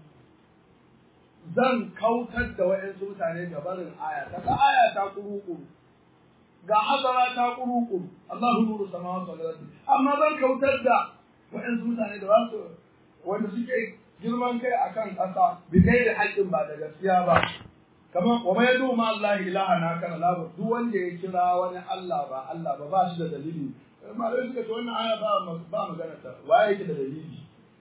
Speaker 2: zan kautar da wa'yansu mutane ga barin aya daga aya ta kuru-kuru ga hazara ta kuru-kuru Allahu nuru samawati wal ardi amma zan kautar da wa'yansu mutane da wasu wanda suke girman kai akan ƙasa bi da haƙƙin ba da gaskiya ba kamar wa mai yadu ma Allah ilaha na kana labu duk wanda ya kira wani Allah ba Allah ba ba shi da dalili malamai suka ce wannan aya ba ba magana ta waye yake da dalili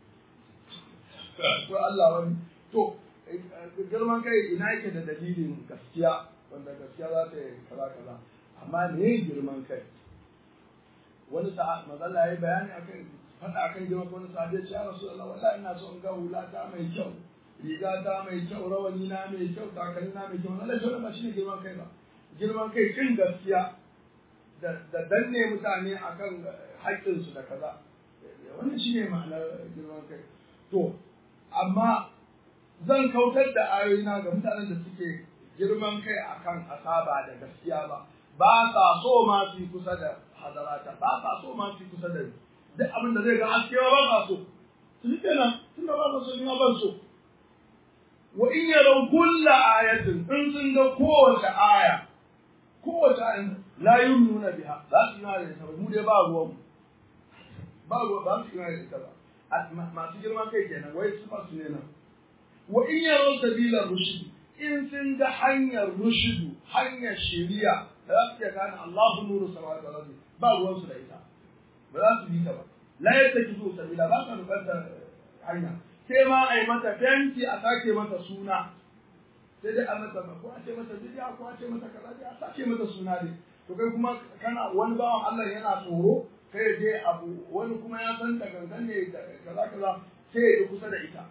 Speaker 2: ko Allah wani to girman kai ina yake da dalilin gaskiya wanda gaskiya za ta yi kaza kaza amma me girman kai wani sa'a mazalla yayi bayani akan faɗa akan girman kai wani sa'a ya ce ya rasulullah wallahi ina so in ga hula ta mai kyau riga ta mai kyau rawani na mai kyau takalmi na mai kyau wallahi shi ba shine girman kai ba girman kai kin gaskiya da da danne mutane akan haƙƙinsu da kaza wannan shine ma'anar girman kai to amma zan kautar da ayoyina ga mutanen da suke girman kai akan asaba da gaskiya ba ba sa so ma su kusa da hadarata ba sa so ma su kusa da ni duk abin da zai ga haske ba sa so su yi kenan tun da ba sa so ni ma ban so wa in yarau kulla ayatin in sun ga kowace aya kowace aya la yumnuna biha za su yi da ita ba mu dai ba ruwan ba ruwa ba su yi da ita ba masu girman kai kenan wai su masu ne nan wa in yaro sabila rushd in sun ga hanyar rushudu hanyar shari'a da za su iya gane Allahu nuru samawati wal ardi ba ruwan su da ita ba za su yi ta ba la yattakizu sabila ba ka rubar hanya sai ma a yi mata fenti a sake mata suna sai dai a mata ko a ce mata bidiya ko a ce mata kaza dai a sake mata suna dai to kai kuma kana wani bawan Allah yana tsoro kai je abu wani kuma ya san ta gangan ne kaza kaza sai ya kusa da ita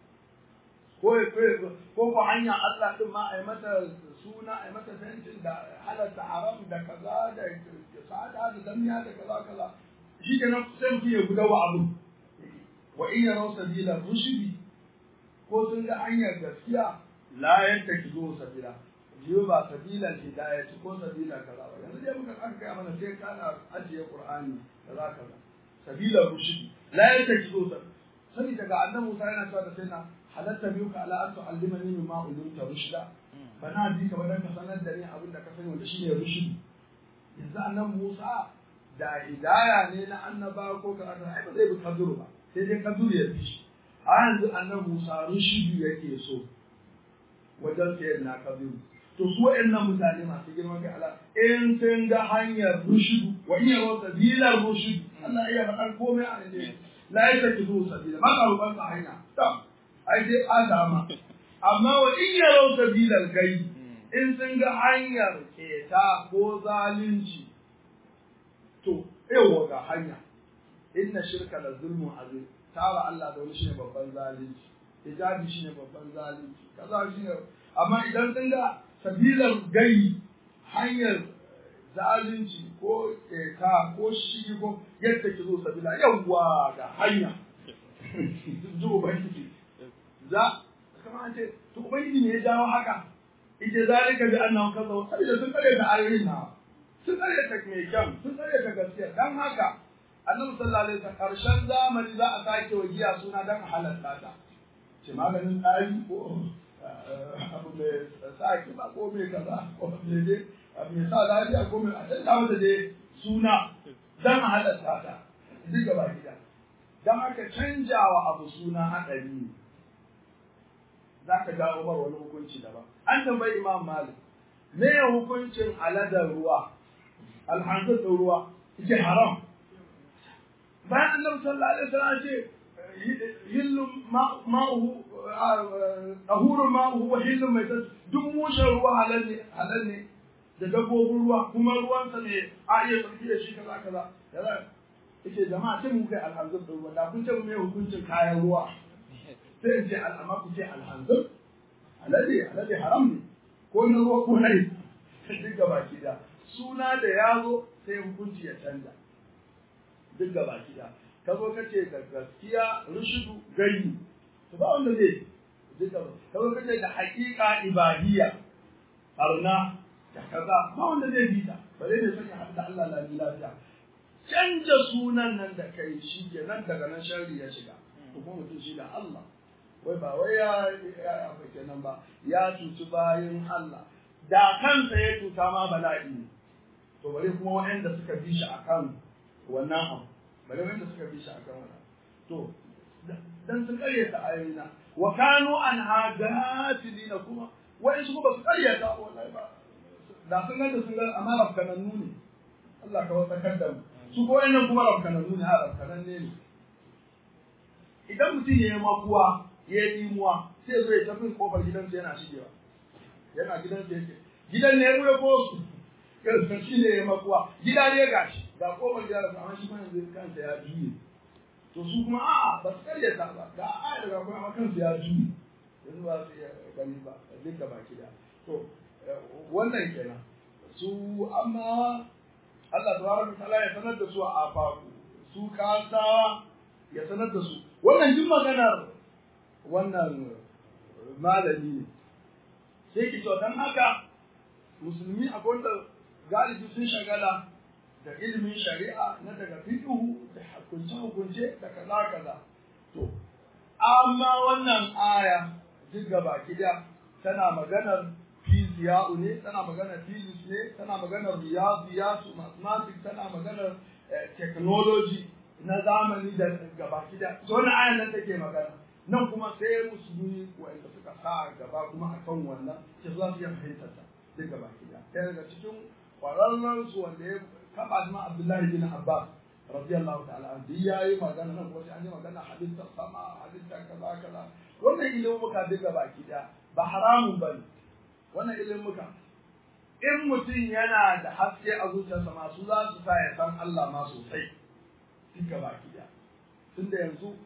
Speaker 2: ko ko ko hanya Allah din ma a yi mata suna a yi mata fentin da halatta haram da kaza da sa'ada da damiya da kaza kaza shi kenan sai mutum ya gudawa abu wa in yarau sabila rushdi ko sun ga hanyar gaskiya la yantakizu sabila jiyo ba sabila hidayah ko sabila kaza ba yanzu dai muka aka kai mana sai kana ajiye qur'ani kaza kaza sabila rushdi la yantakizu sabila sani daga annabi Musa yana cewa da sai na halatta biyu ka ala an tu'allimani mimma ulumta rushda bana bi ka badan ka sanar da ni abin da ka sani wanda shine rushdi yanzu annabi Musa da hidaya ne na annaba ko ka ai ba zai bi kaduru ba sai dai kaduru ya fi shi a yanzu annabi Musa rushdi yake so wajen sayar na kaduru to su wa'annan mutane masu girman kai ala in sun ga hanyar rushudu wa iya wa sabilar rushudu Allah iya faɗan komai a ne la ya saki zuwa sabila ba ka roƙon ka hanya to ai dai adama amma wa in ya rau sabilar gai in sun ga hanyar keta ko zalunci to yawa ga hanya inna shirka la zulmun azim tara Allah da wani shine babban zalunci hijabi shine babban zalunci kaza shine amma idan sun ga sabilar gai hanyar zalunci ko ka ko shi ko yadda ki zo sabila yawwa ga hanya ji ubangiji za kama an ce to ubangiji ne ya jawo haka ita zalika bi annahu kaza sabida sun kare da ayoyin na sun kare ta mai kyan sun kare ta gaskiya dan haka annabi sallallahu alaihi wasallam karshen zamani za a sake wa giya suna dan halatta ta ce maganin tsari ko abu mai sa kiba ko mai kaza ko mai dai abu mai sa lafiya ko mai a canza mata dai suna dan halatta ta duk gaba gida dan haka canjawa abu suna haɗari ne za ka jawo bar wani hukunci daban an tambayi imam malik me hukuncin aladar ruwa alhanzar ruwa yake haram bayan annabi sallallahu alaihi wasallam ce hillu ma'uhu ahurun ma'uhu wa hillu mai duk mushen ruwa halal ne halal ne da dabbobin ruwa kuma ruwansa ne a iya tsarki da shi kaza kaza kaza yake jama'a sai mu kai alhanzar da ruwa da kun ce mu mai hukuncin kayan ruwa sai in ce al'amma ku ce alhanzar alade alade haram ne ko na ruwa ko na yi duk gaba ki da suna da yazo sai hukunci ya canza duk gaba ki da ka zo ka ce da gaskiya rushudu gani to ba wanda zai duk gaba ka zo ka ce da haƙiƙa ibadiyya barna da kaza ba wanda zai bi ta ba zai ne sanya hadda Allah la lafiya canja sunan nan da kai shi ke nan daga nan sharri ya shiga kuma mutum shi da Allah wai ba wai ya ya fa kenan ba ya cuci bayin Allah da kansa ya cuta ma bala'i ne to bare kuma waɗanda suka bi shi akan wannan abu bare wanda suka bi shi akan wannan to dan sun karyata ayoyina wa kanu an hagatilina kuma wa'in su ba su karyata wallahi ba da sun ganta sun ga amma rafkanannu ne Allah ka wasakar da mu su ko nan kuma rafkanannu ne a rafkananne ne idan mutum ya yi makuwa ya yi imuwa sai zo ya tafi kofar gidansa yana shigewa yana gidansa yake gidan ne ya ruwa ko su yanzu shi ne ya makuwa gida ne ga shi ga kofar gida da amma shi kuma yanzu kansa ya juye to su kuma a'a ba su karyata ba ga a daga kuma amma kansu ya juye yanzu ba su iya gani ba duka baki da to wannan kenan su amma Allah tabaraka ta'ala ya sanar da su a afaku su kasawa ya sanar da su wannan jin maganar wannan malami ne sai ki to dan haka musulmi akwai wanda galibi sun shagala da ilimin shari'a na daga fiqhu da hukunce hukunce da kaza kaza to amma wannan aya duk gaba kida tana maganar fiziya'u ne tana maganar physics ne tana maganar riyadiyatu mathematics tana maganar technology na zamani da gaba kida to wannan ayan nan take magana nan kuma sai musulmi wanda suka sa gaba kuma akan wannan sai za su iya fahimtar ta duk gaba kida ɗaya daga cikin kwararren su wanda ya kaba ma Abdullahi bin Abbas radiyallahu ta'ala an ya yi magana nan kuma sai an yi magana halittar sama halittar kaza kaza wannan ilimin muka duk gaba kida ba haramun bane wannan ilimin muka in mutum yana da haske a zuciyarsa masu za su sa ya san Allah ma sosai duka baki da tunda yanzu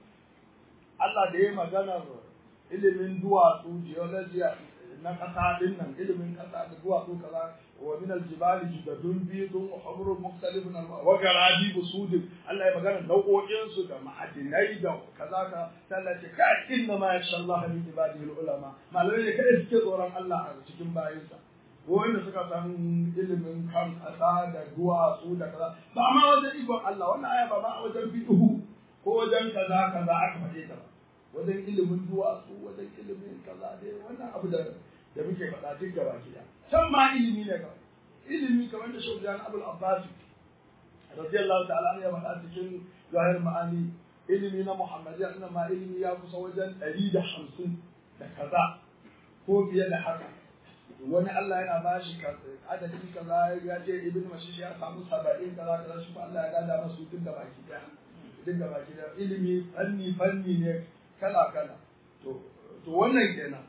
Speaker 2: Allah da ya maganar ilimin duwatsu geology na ƙasa din nan ilimin ƙasa da duwatsu kaza wa min aljibali judadun bidun wa humrun mukhtalifun wa garabi busudin Allah ya magana nau'o'in su da ma'adinai da kaza ka Allah ce ka inna ma yasha Allah min ibadihi ulama malamai ne kada suke tsoron Allah a cikin bayinsa wanda suka san ilimin kan ƙasa da duwatsu da kaza ba ma wajen ikon Allah wannan aya ba ba a wajen fiqhu ko wajen kaza kaza aka faɗe ta ba wajen ilimin duwatsu wajen ilimin kaza dai wannan abu da da muke faɗa duk gaba gida can ma ilimi ne kawai ilimi kamar da Shehu Jan Abdul Abbas radiyallahu ta'ala ya faɗa cikin zahir ma'ani ilimi na Muhammadiyya inna ma ilimi ya kusa wajen ɗari da hamsin da kaza ko fiye da haka wani Allah yana ba shi adadin kaza ya ce ibn mashish ya samu saba'in kaza kaza shi Allah ya gada masu duk da baki daya duk da baki daya ilimi fanni fanni ne kala kala to to wannan kenan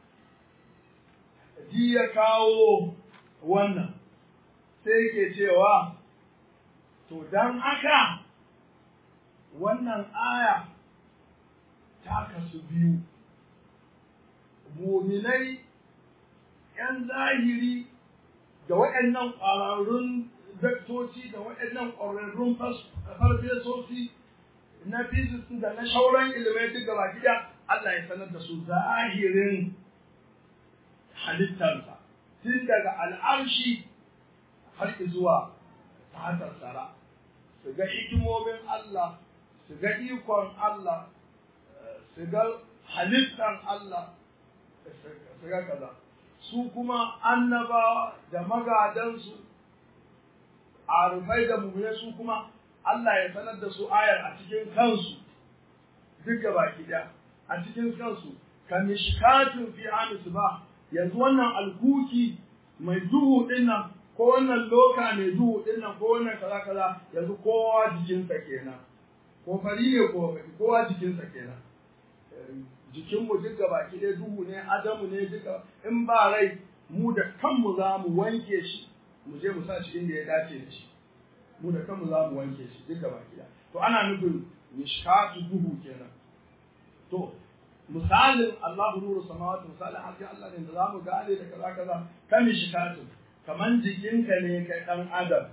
Speaker 2: ji ya kawo wannan sai ke cewa to dan haka wannan aya kasu biyu muminai ‘yan zahiri da waɗannan ƙwararrun daktoci da waɗannan ƙwararrun farfesoci na physics da na shauran ilimai duk gaba gida Allah ya sanar da su zahirin halittarsa tun daga al'arshi har zuwa fatar tsara su ga hikimomin Allah su ga ikon Allah su ga halittar Allah su ga kaza su kuma annabawa da magadansu arufai da mummune su kuma Allah ya sanar da su ayar a cikin kansu duk gaba ɗaya a cikin kansu ka mishkatun fi amisu ba yanzu wannan alkuki mai duhu dinnan ko wannan loka mai duhu dinnan ko wannan kaza kaza yanzu kowa jikinsa kenan ko fari ne ko baki kowa jikinsa kenan jikinmu duk gaba ɗaya duhu ne adamu ne duka in ba rai mu da kanmu za mu wanke shi mu je mu sa shi inda ya dace da shi mu da kanmu za mu wanke shi duk gaba ɗaya to ana nufin mishkatu duhu kenan to misalin Allah nuru samawati misalin hasken Allah ne da za mu gane da kaza kaza kan mishkatu kaman jikinka ne kai dan adam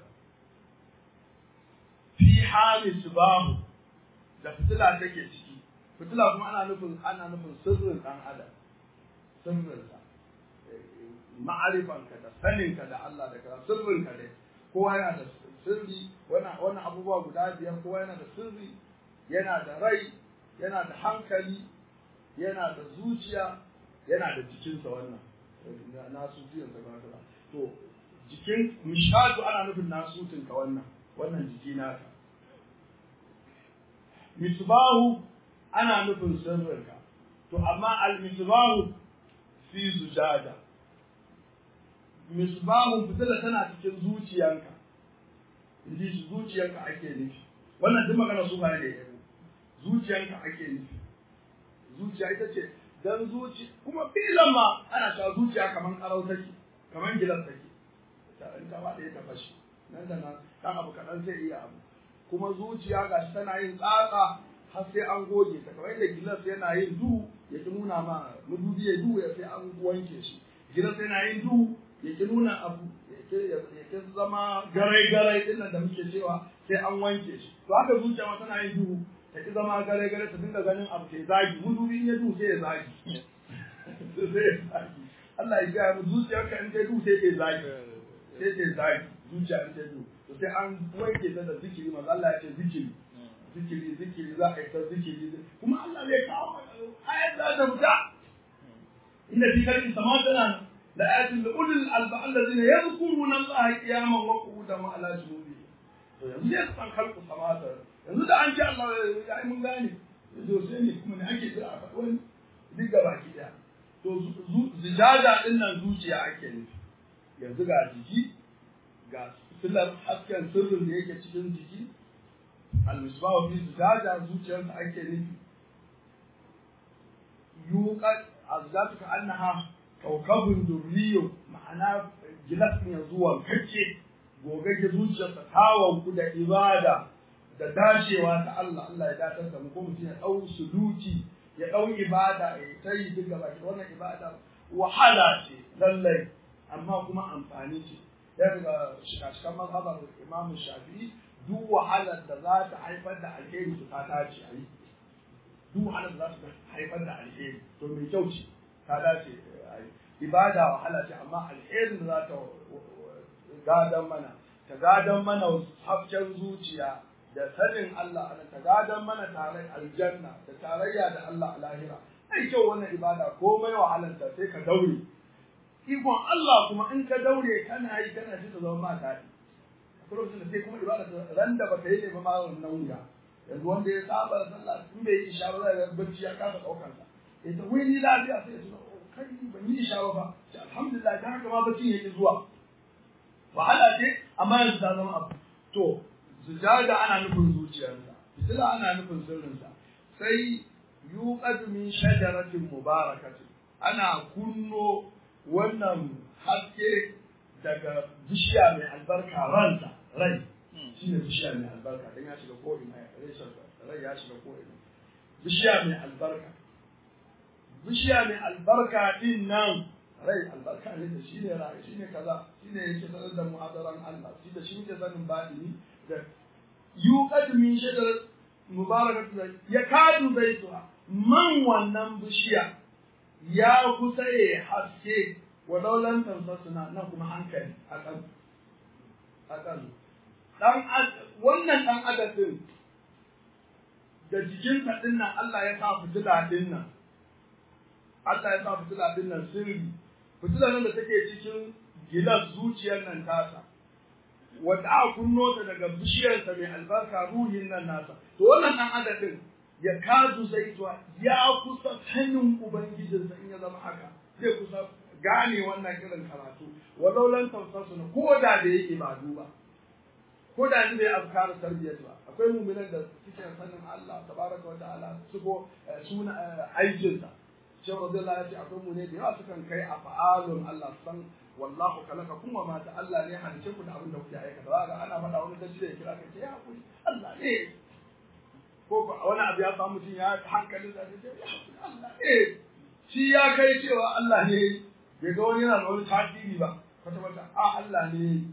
Speaker 2: fi hali subahu da fitila take ciki fitila kuma ana nufin ana nufin sirrin dan adam sirrinsa ma'arifanka da saninka da Allah da kaza sirrinka ne kowa yana da sirri wannan abubuwa guda biyar kowa yana da sirri yana da rai yana da hankali yana da zuciya yana da jikinsa wannan nasutiyarsa ba ta to jikin mishadu ana nufin nasutinka wannan wannan jiki naka misbahu ana nufin sirrinka to amma al-misbahu fi zujada misbahu fitila tana cikin zuciyanka inji shi zuciyanka ake nufi wannan duk magana su bane da zuciyanka ake nufi zuciya ita ce dan zuci kuma filan ma ana cewa zuciya kaman karau take kaman gilas take ta in ta bada ta fashi nan da nan dan abu kadan sai iya abu kuma zuciya gashi tana yin tsatsa har sai an goge ta kamar yadda gilas yana yin duhu ya ki nuna ma mudubi ya duhu ya sai an wanke shi gilas yana yin duhu ya ki nuna abu ya ki zama garai garai din da muke cewa sai an wanke shi to haka zuciya ma tana yin duhu ta ki zama garai garai ta dinga ganin abu sai zagi mudubi in ya duhu sai ya zagi sai ya zagi Allah ya gaya mu zuciyarka in ta duhu sai ta zagi sai ta zagi zuciya in ta duhu to sai an wanke ta da zikiri manzo Allah ya ce zikiri zikiri zikiri za a yi ta zikiri kuma Allah zai kawo ayat da ta fita inda fi kalin sama tana la ayatin da ulul alba allazina yadhkuruna Allah qiyaman wa qu'udan wa ala junubihim to yanzu ya san kalku samata yanzu da an ce Allah ya yi mun gane yanzu sai ne kuma ne ake jira a faɗi wani duk gaba ki daya to zijada din nan zuciya ake nufi yanzu ga jiki ga silar hasken sirrin da yake cikin jiki almisbahu fi zujaja zuciyarsa ake nufi yuqat azatu ka annaha kawkabun durriyo ma'ana gilas ne zuwa kace gogagge zuciyarsa tawon ku da ibada da dacewa ta Allah Allah ya datar da mu ko mutum ya dau suluki ya dau ibada ya ta yi duk gaba wannan ibada wahala ce lallai amma kuma amfani ce ya daga shikashikan mazhabar Imam Shafi'i duk wahalar da za ta haifar da alheri su ta dace a yi duk wahalar da za ta haifar da alheri to mai kyau ce ta dace a yi ibada wahala ce amma alherin da za ta gadan mana ta gadan mana hasken zuciya da sanin Allah ana ta gadan mana tare aljanna da tarayya da Allah a lahira ai kyau wannan ibada komai wahalar ta sai ka daure ikon Allah kuma in ka daure kana yi kana ji ta zama ma daɗi akwai lokacin da sai kuma ibada ta ran da baka yi ne ba ma wannan wuya yanzu wanda ya saba da sallah in bai yi isha ba zai ga bacci ya kasa ɗaukar sa ya ta wai ni lafiya sai ya tuna kai ban yi isha ba ce alhamdulillah ta haka ma bacci yake zuwa wahala ce amma yanzu ta zama abu to sujada ana nufin zuciyarsa fitila ana nufin sirrinsa sai yuqadu min shajaratin mubarakatin ana kunno wannan haske daga bishiya mai albarka ransa rai shi ne bishiya mai albarka don ya shiga ko'ina reshen rai ya shiga ko'ina bishiya mai albarka bishiya mai albarka din nan rai albarka ne da shi ne rai shi ne kaza shi ne yake sanar da muhadaran Allah shi da shi muke sanin baɗini da yuqad min shajar mubarakatu ya kadu zaituha man wannan bishiya ya kusa ya haske wa daulan suna nan kuma hankali a kan a kan dan wannan dan adadin da jikinsa din nan Allah ya sa fitila din nan Allah ya sa fitila din nan sirri fitila nan da take cikin gilas zuciyar nan tasa wanda aka kunno ta daga bishiyarsa mai albarka ruhin nan nasa to wannan dan adadin ya kadu zaituwa ya kusa sanin ubangijinsa in ya zama haka zai kusa gane wannan irin karatu walau lan tawsasu na ko da da yake ba duba ko da ni bai azkar tarbiyyar ba akwai mu'minan da suke sanin Allah tabaraka wa ta'ala su ko suna aikin sa Shehu Radiyallahu ya ce akwai mu ne da yawa sukan kai a fa'alun Allah san wallahu kalaka kuma ma ta Allah ne halice ku da abin da kuke aikata ba ga ana faɗa wani dace ya kira ka ce ya kuri Allah ne ko wani abu ya samu mutum ya hankali da ce ya kuri Allah ne shi ya kai cewa Allah ne bai ga wani yana da wani tasiri ba kwata kwata a Allah ne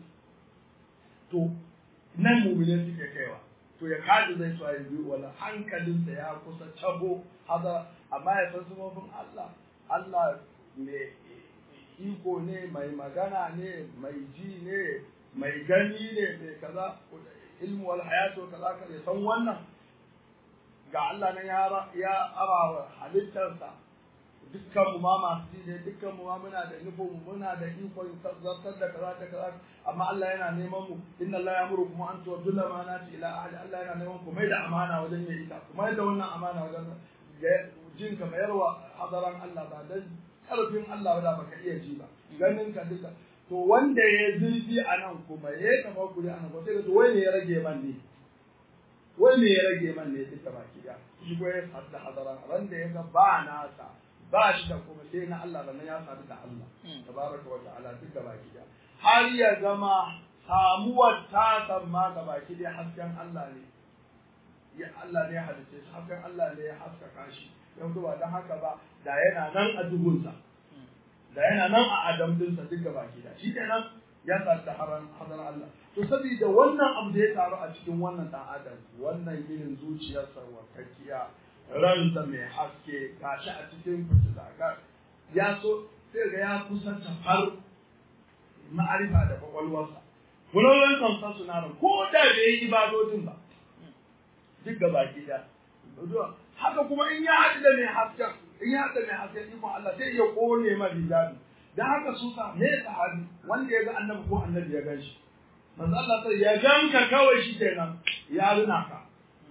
Speaker 2: to nan mumine suke kaiwa to ya kaji zai so ya biyu wala hankalinsa ya kusa tabo haza amma ya san sumofin Allah Allah mai iko ne mai magana ne mai ji ne mai gani ne mai kaza ilmu wal hayatu kaza ka san wannan ga Allah nan ya ara halittarsa dukkan mu ma masu ji ne dukkan mu ma muna da nufin muna da ikon zartar da kaza da kaza amma Allah yana neman mu inna Allah ya muru kuma an tuwaddu amanati ila ahli Allah yana neman ku mai da amana wajen yayi ta kuma yadda wannan amana wajen jin ka mayarwa hadaran Allah ba dan karfin Allah ba baka iya ji ba ganin ka duka to wanda ya zurfi a nan kuma ya kama kuri a nan ba sai da wai ne ya rage man ne wai ne ya rage man ne duka baki da shi ko ya sadda hadaran ran da ya ga ba nasa ba shi da kuma sai na Allah da ya sadu da Allah tabaraka wa ta'ala duka baki da har ya zama samuwar ta samma ga baki da hasken Allah ne ya Allah ne ya halice shi hasken Allah ne ya haskaka shi yanzu ba don haka ba da yana nan a duhunsa da yana nan a adam dinsa duk gaba ki da shi kenan ya sadu da haran hadan Allah to saboda wannan abu da ya taru a cikin wannan dan adam wannan irin zuciyarsa wakakkiya ransa mai haske gashi a cikin fitila ga ya so sai ga ya kusa tafar ma'arifa da kwakwalwarsa kullum kan sa suna ko da bai yi ibadodin ba duk gaba ki da haka kuma in ya haɗu da mai hasken in ya haɗu da mai hasken ikon Allah sai ya ƙone ma hijabi da haka su sa me sahabi wanda ya ga annabi ko annabi ya gan shi manzo Allah sai ya ganka kawai shi kenan ya runa ka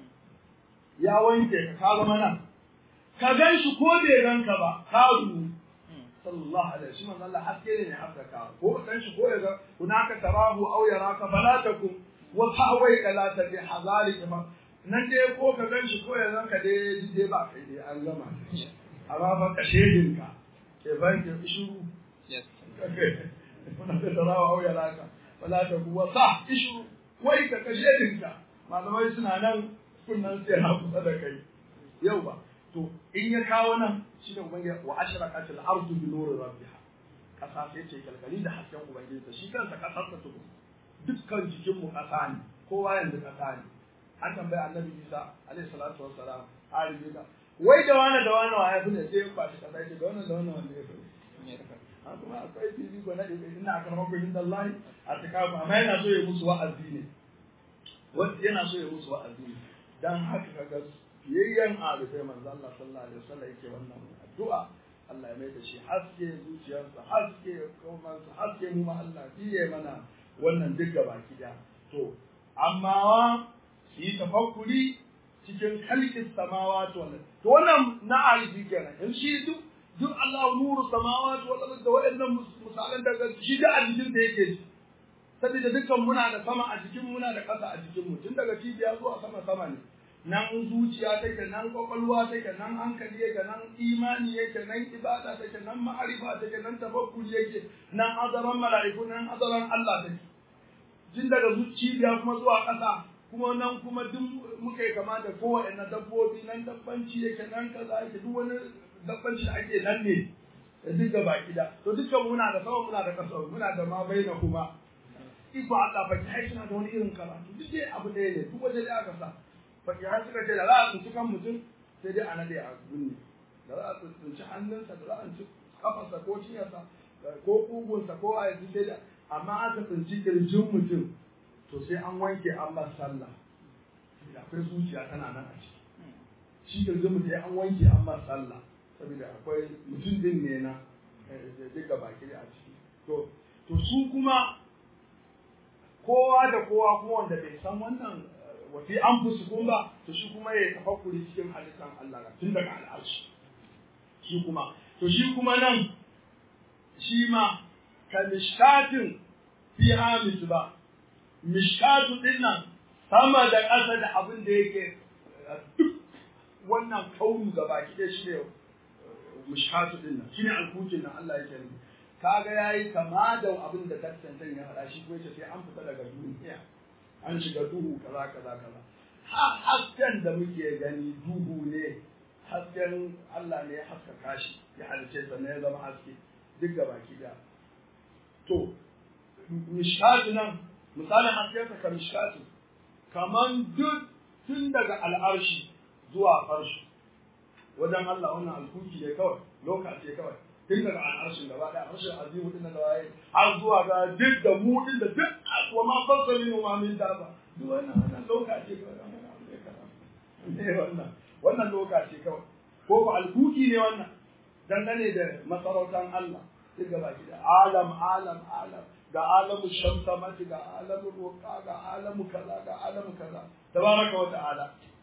Speaker 2: ya wanke ka ka zama nan ka gan shi ko bai ganka ba ka ru sallallahu alaihi wasallam manzo Allah haske ne haka ka ko kan shi ko ya ga hunaka tarahu aw yaraka fala takum wa ta'awai la tabi hazari nan dai ko ka gan shi ko ya zanka dai dai ba kai dai an gama amma fa ka shedin ka ke ban ke ishuru kuna da tarawa au ya laka wala ta kuwa sa ishuru wai ka ka shedin ka malamai suna nan kunnan sai na kusa da kai yau ba to in ya kawo nan shi da ubangiji wa ashraqatil ardu bi nuri rabbiha kasa sai ce kalkali da hasken ubangiji shi kansa kasar ta tuku dukkan jikin mu kasa ne kowa yanzu kasa ne an tambaya annabi isa alayhi salatu wassalam alibi da wai da wani da wani wa ya fi ne sai ya kwashi kasa yake da wannan da wannan wanda ya fi a kuma akwai fifi ko na ina a karamar kullum da Allah a tikafu amma yana so ya musu wa'azi ne wanda yana so ya musu wa'azi ne dan haka kaga fiyayyen arifai manzo Allah sallallahu alaihi wasallam yake wannan addu'a Allah ya mai da shi haske zuciyarsa haske komansa haske mu ma Allah fiye mana wannan duk gabaki daya to amma su yi tafakkuri cikin kalkin samawati wal to wannan na alifi kenan in shi duk duk Allah nuru samawati wal ard da waɗannan misalan daga shi da a jikin da yake shi saboda dukkan muna da sama a jikin muna da ƙasa a jikin mu tun daga cibiya zuwa sama sama ne nan zuciya take nan kwakwalwa take nan hankali yake nan imani yake nan ibada take nan ma'arifa take nan tafakkuri yake nan azaran mala'iku nan azaran Allah take tun daga cibiya kuma zuwa ƙasa kuma nan kuma duk muka yi kama da kowane dabbobi nan dabbanci yake nan kaza yake duk wani dabbanci da ake nan ne da duk gaba gida to dukkan muna da sama muna da kasa muna da ma bai na kuma iko Allah fa kai suna da wani irin karatu duk dai abu ɗaya ne duk waje da aka sa fa ya suka ce da za a tsinci kan mutum sai dai a nade a gunne da za a tsinci hannunsa da za a tsinci kafarsa ko ciyarsa ko kugunsa ko a yanzu sai da amma aka tsinci kirjin mutum to sai an wanke an masa sallah akwai zuciya tana nan a ciki shi kirjin mutum an wanke an masa sallah saboda akwai mutum din ne na duka baki a ciki to to su kuma kowa da kowa kuma wanda bai san wannan wafi an fusu kun ba to shi kuma ya tafakkuri cikin halittar Allah tun daga al'arshi shi kuma to shi kuma nan shi ma ka mishkatin fi hamis ba mishkatu din nan sama da ƙasa da abin da yake duk wannan kaunu gaba ki da shi ne mishkatu din nan shine alkukin nan Allah yake nufi kaga yayi kama da abin da tattantan ya faɗa shi ko yace sai an fita daga duniya an shiga duhu kaza kaza kaza ha hasken da muke gani duhu ne hasken Allah ne ya haskaka shi ya halice sa ne ya zama haske duk gaba ki da to mishkatu nan misalin hasken sa ka mishkatu kaman duk tun daga al'arshi zuwa farshi wajen Allah wannan alkuki ne kawai lokaci kawai tun daga al'arshin gaba ɗaya harshen azimu din da waye har zuwa ga duk da mu din da duk wa ma fasa min wa min da ba duk wannan wannan lokaci kawai wannan abu ne kaza ne wannan wannan lokaci kawai ko ko alkuki ne wannan dangane da masarautan Allah duk gaba ki da alam alam alam ga alamu shamsamati ga alamu roƙa ga alamu kaza ga alamu kaza tabaraka wa ta'ala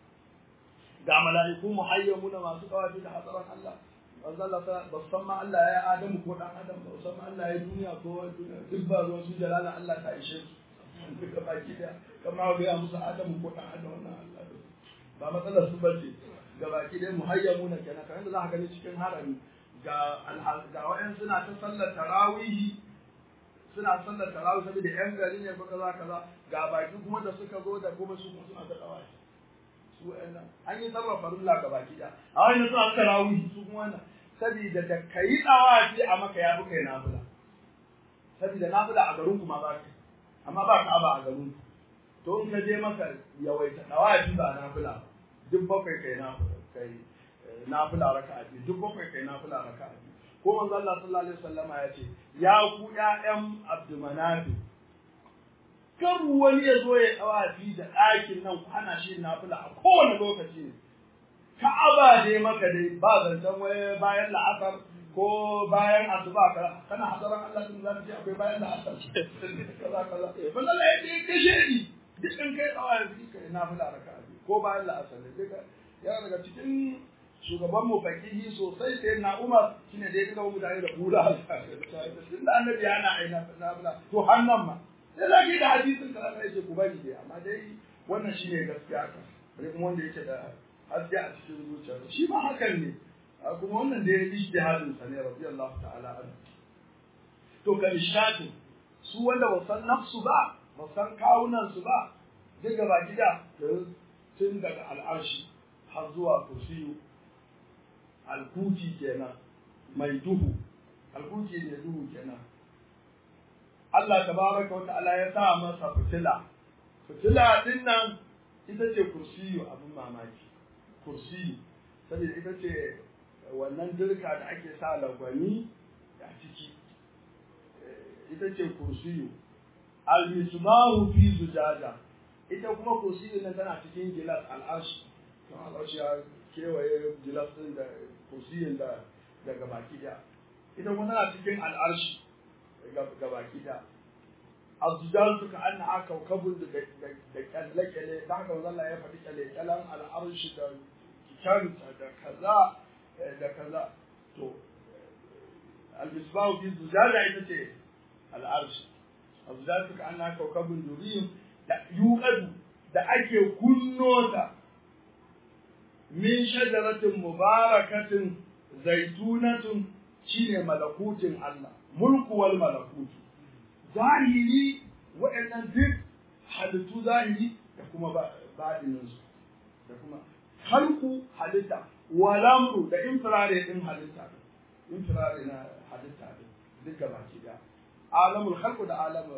Speaker 2: ga mala'iku muhayyamuna masu kawafi da hadaran Allah manzo Allah ta ba san ma Allah ya Adamu ko dan Adam ba san ma Allah ya duniya ko duniya duk ba ruwan su jalala Allah ta ishe su duka baki da kama ga musu Adamu ko dan Adam wannan Allah ba matsalar su bace ga baki da muhayyamuna kenan kan da za ka gani cikin harami ga ga wayan suna ta sallar tarawihi suna sallar tarawih saboda yan gari ne ko kaza kaza ga baki kuma da suka zo da kuma su suna ta tawashi su nan an yi sarrafa farilla ga baki da a wani suna tarawih su kuma wannan saboda da kai tawafi a maka ya fi kai nafila saboda nafila a garin kuma ba ka amma ba ka aba a garin to in ka je maka yawaita tawafi ba nafila duk bakwai kai nafila kai nafila raka'a duk bakwai kai nafila raka'a ko manzo Allah sallallahu alaihi wasallama ya ce ya ku ƴaƴan Abdulmanafi kar wani ya zo ya tsawafi da ɗakin nan ku hana shi nafila a kowane lokaci ne Ka'aba dai maka dai ba zancen wai bayan la'asar ko bayan asuba ka kana hadaran Allah din zaka ce akwai bayan la'asar kaza kaza wannan Allah ya ce kashe ni duk in kai tsawafi kai nafila raka'a ko bayan la'asar ne duka ya daga cikin shugaban mu fakihi sosai sai na Umar shine da ya ga mutane da kula tun da annabi yana aina na bula to hannan ma sai zaki da hadisin ka Allah yake ku bari dai amma dai wannan shine gaskiya ka bari kuma wanda yake da haske a cikin zuciya shi ma hakan ne kuma wannan da ya yi ijtihadin sa ne radiyallahu ta'ala anhu to kan shatu su wanda ba san nafsu ba ba san kawunan su ba daga baki da tun daga al'arshi har zuwa kursiyu alkuki kenan mai duhu alkuki ne duhu kenan Allah tabaraka wa ta'ala ya sa masa fitila fitila din nan ita ce kursiyu abin mamaki kursiyu saboda ita ce wannan dirka da ake sa lagwani a ciki ita ce kursiyu al-misbahu fi zujaja ita kuma kursiyu nan tana cikin gilas al-arsh to al-arsh ya kewaye gilas din da kursiyin da daga baki da ita kuma tana cikin al'arshi ga baki da azjar suka anna aka kabul da da kalle kalle da haka Allah ya faɗi kalle kallan al'arshi da kanta da kaza da kaza to al-misbahu fi zujaja ita ce al'arshi azjar suka anna aka kabul duriyim da yuqadu da ake kunno ta min shajaratin mubarakatin zaitunatun shine malakutin Allah mulku wal malakutu zahiri waɗannan duk halittu zahiri da kuma baɗinin su da kuma halku halitta walamru da infirare din halitta infirare na halitta din duk gaba ki da alamul khalq da alam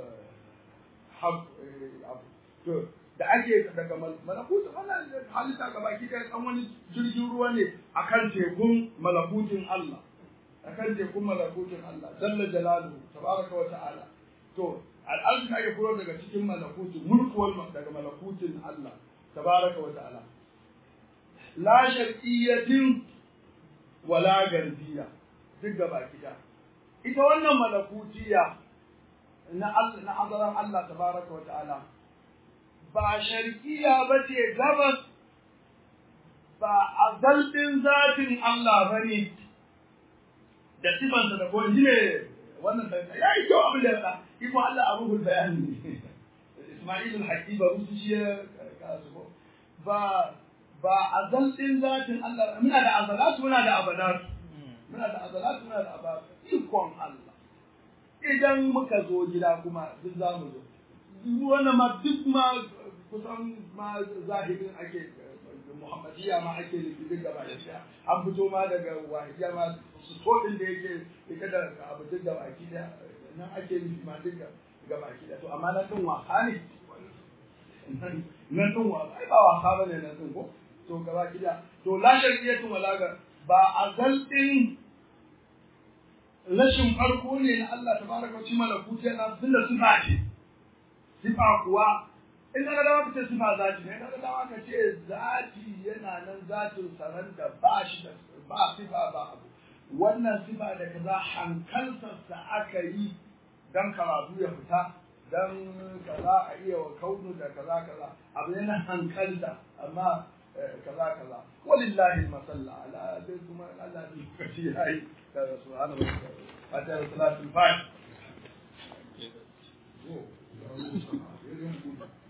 Speaker 2: to da ake daga malakutu wannan halitta gaba ki da dan wani jirgin ruwa ne akan tekun malakutin Allah akan tekun malakutin Allah jalla jalaluhu tabaraka wa ta'ala to al'arshi ake kuro daga cikin malakutin mulkuwar daga malakutin Allah tabaraka wa ta'ala la sharqiyyatin wala garbiya duk gaba kida ita wannan malakutiya na Allah na hadaran Allah tabaraka wa ta'ala ba sharqiyya bace gabas ba azaldin zatin Allah bane da sifansa da ko ne wannan da ya yi kyau abin da ya faɗa iko Allah a ruhul bayani Ismail al-Hakim ba rusu shi ya kasu ko ba ba azal din zatin Allah muna da azalatu muna da abadatu muna da azalatu muna da abadatu ikon Allah idan muka zo gida kuma duk za mu zo wannan ma duk ma kusan ma zahirin ake Muhammadiyya ma ake nufi duk gaba da an fito ma daga wahidiyya ma su din da yake ita da abu duk da baki da nan ake nufi ma duk ga baki da to amma na tun wasa ne nan tun wasa ai ba wasa bane nan tun ko to ga baki da to la shar'iyatu wala ga ba azal din rashin farko ne na Allah tabaraka wa ta'ala malakuti yana tunda sifa ce sifa kuwa in ka dawa ka ce sifa zati ne ka dawa ka ce zati yana nan zatin saran da ba shi da ba sifa ba abu wannan sifa da kaza hankaltarsa aka yi dan karatu ya fita dan kaza a iya wa kaunu da kaza kaza abu ne na hankalta amma kaza kaza walillahi masalla ala dai kuma Allah ne kashi yayi da subhanahu wa ta'ala fata salatul fatiha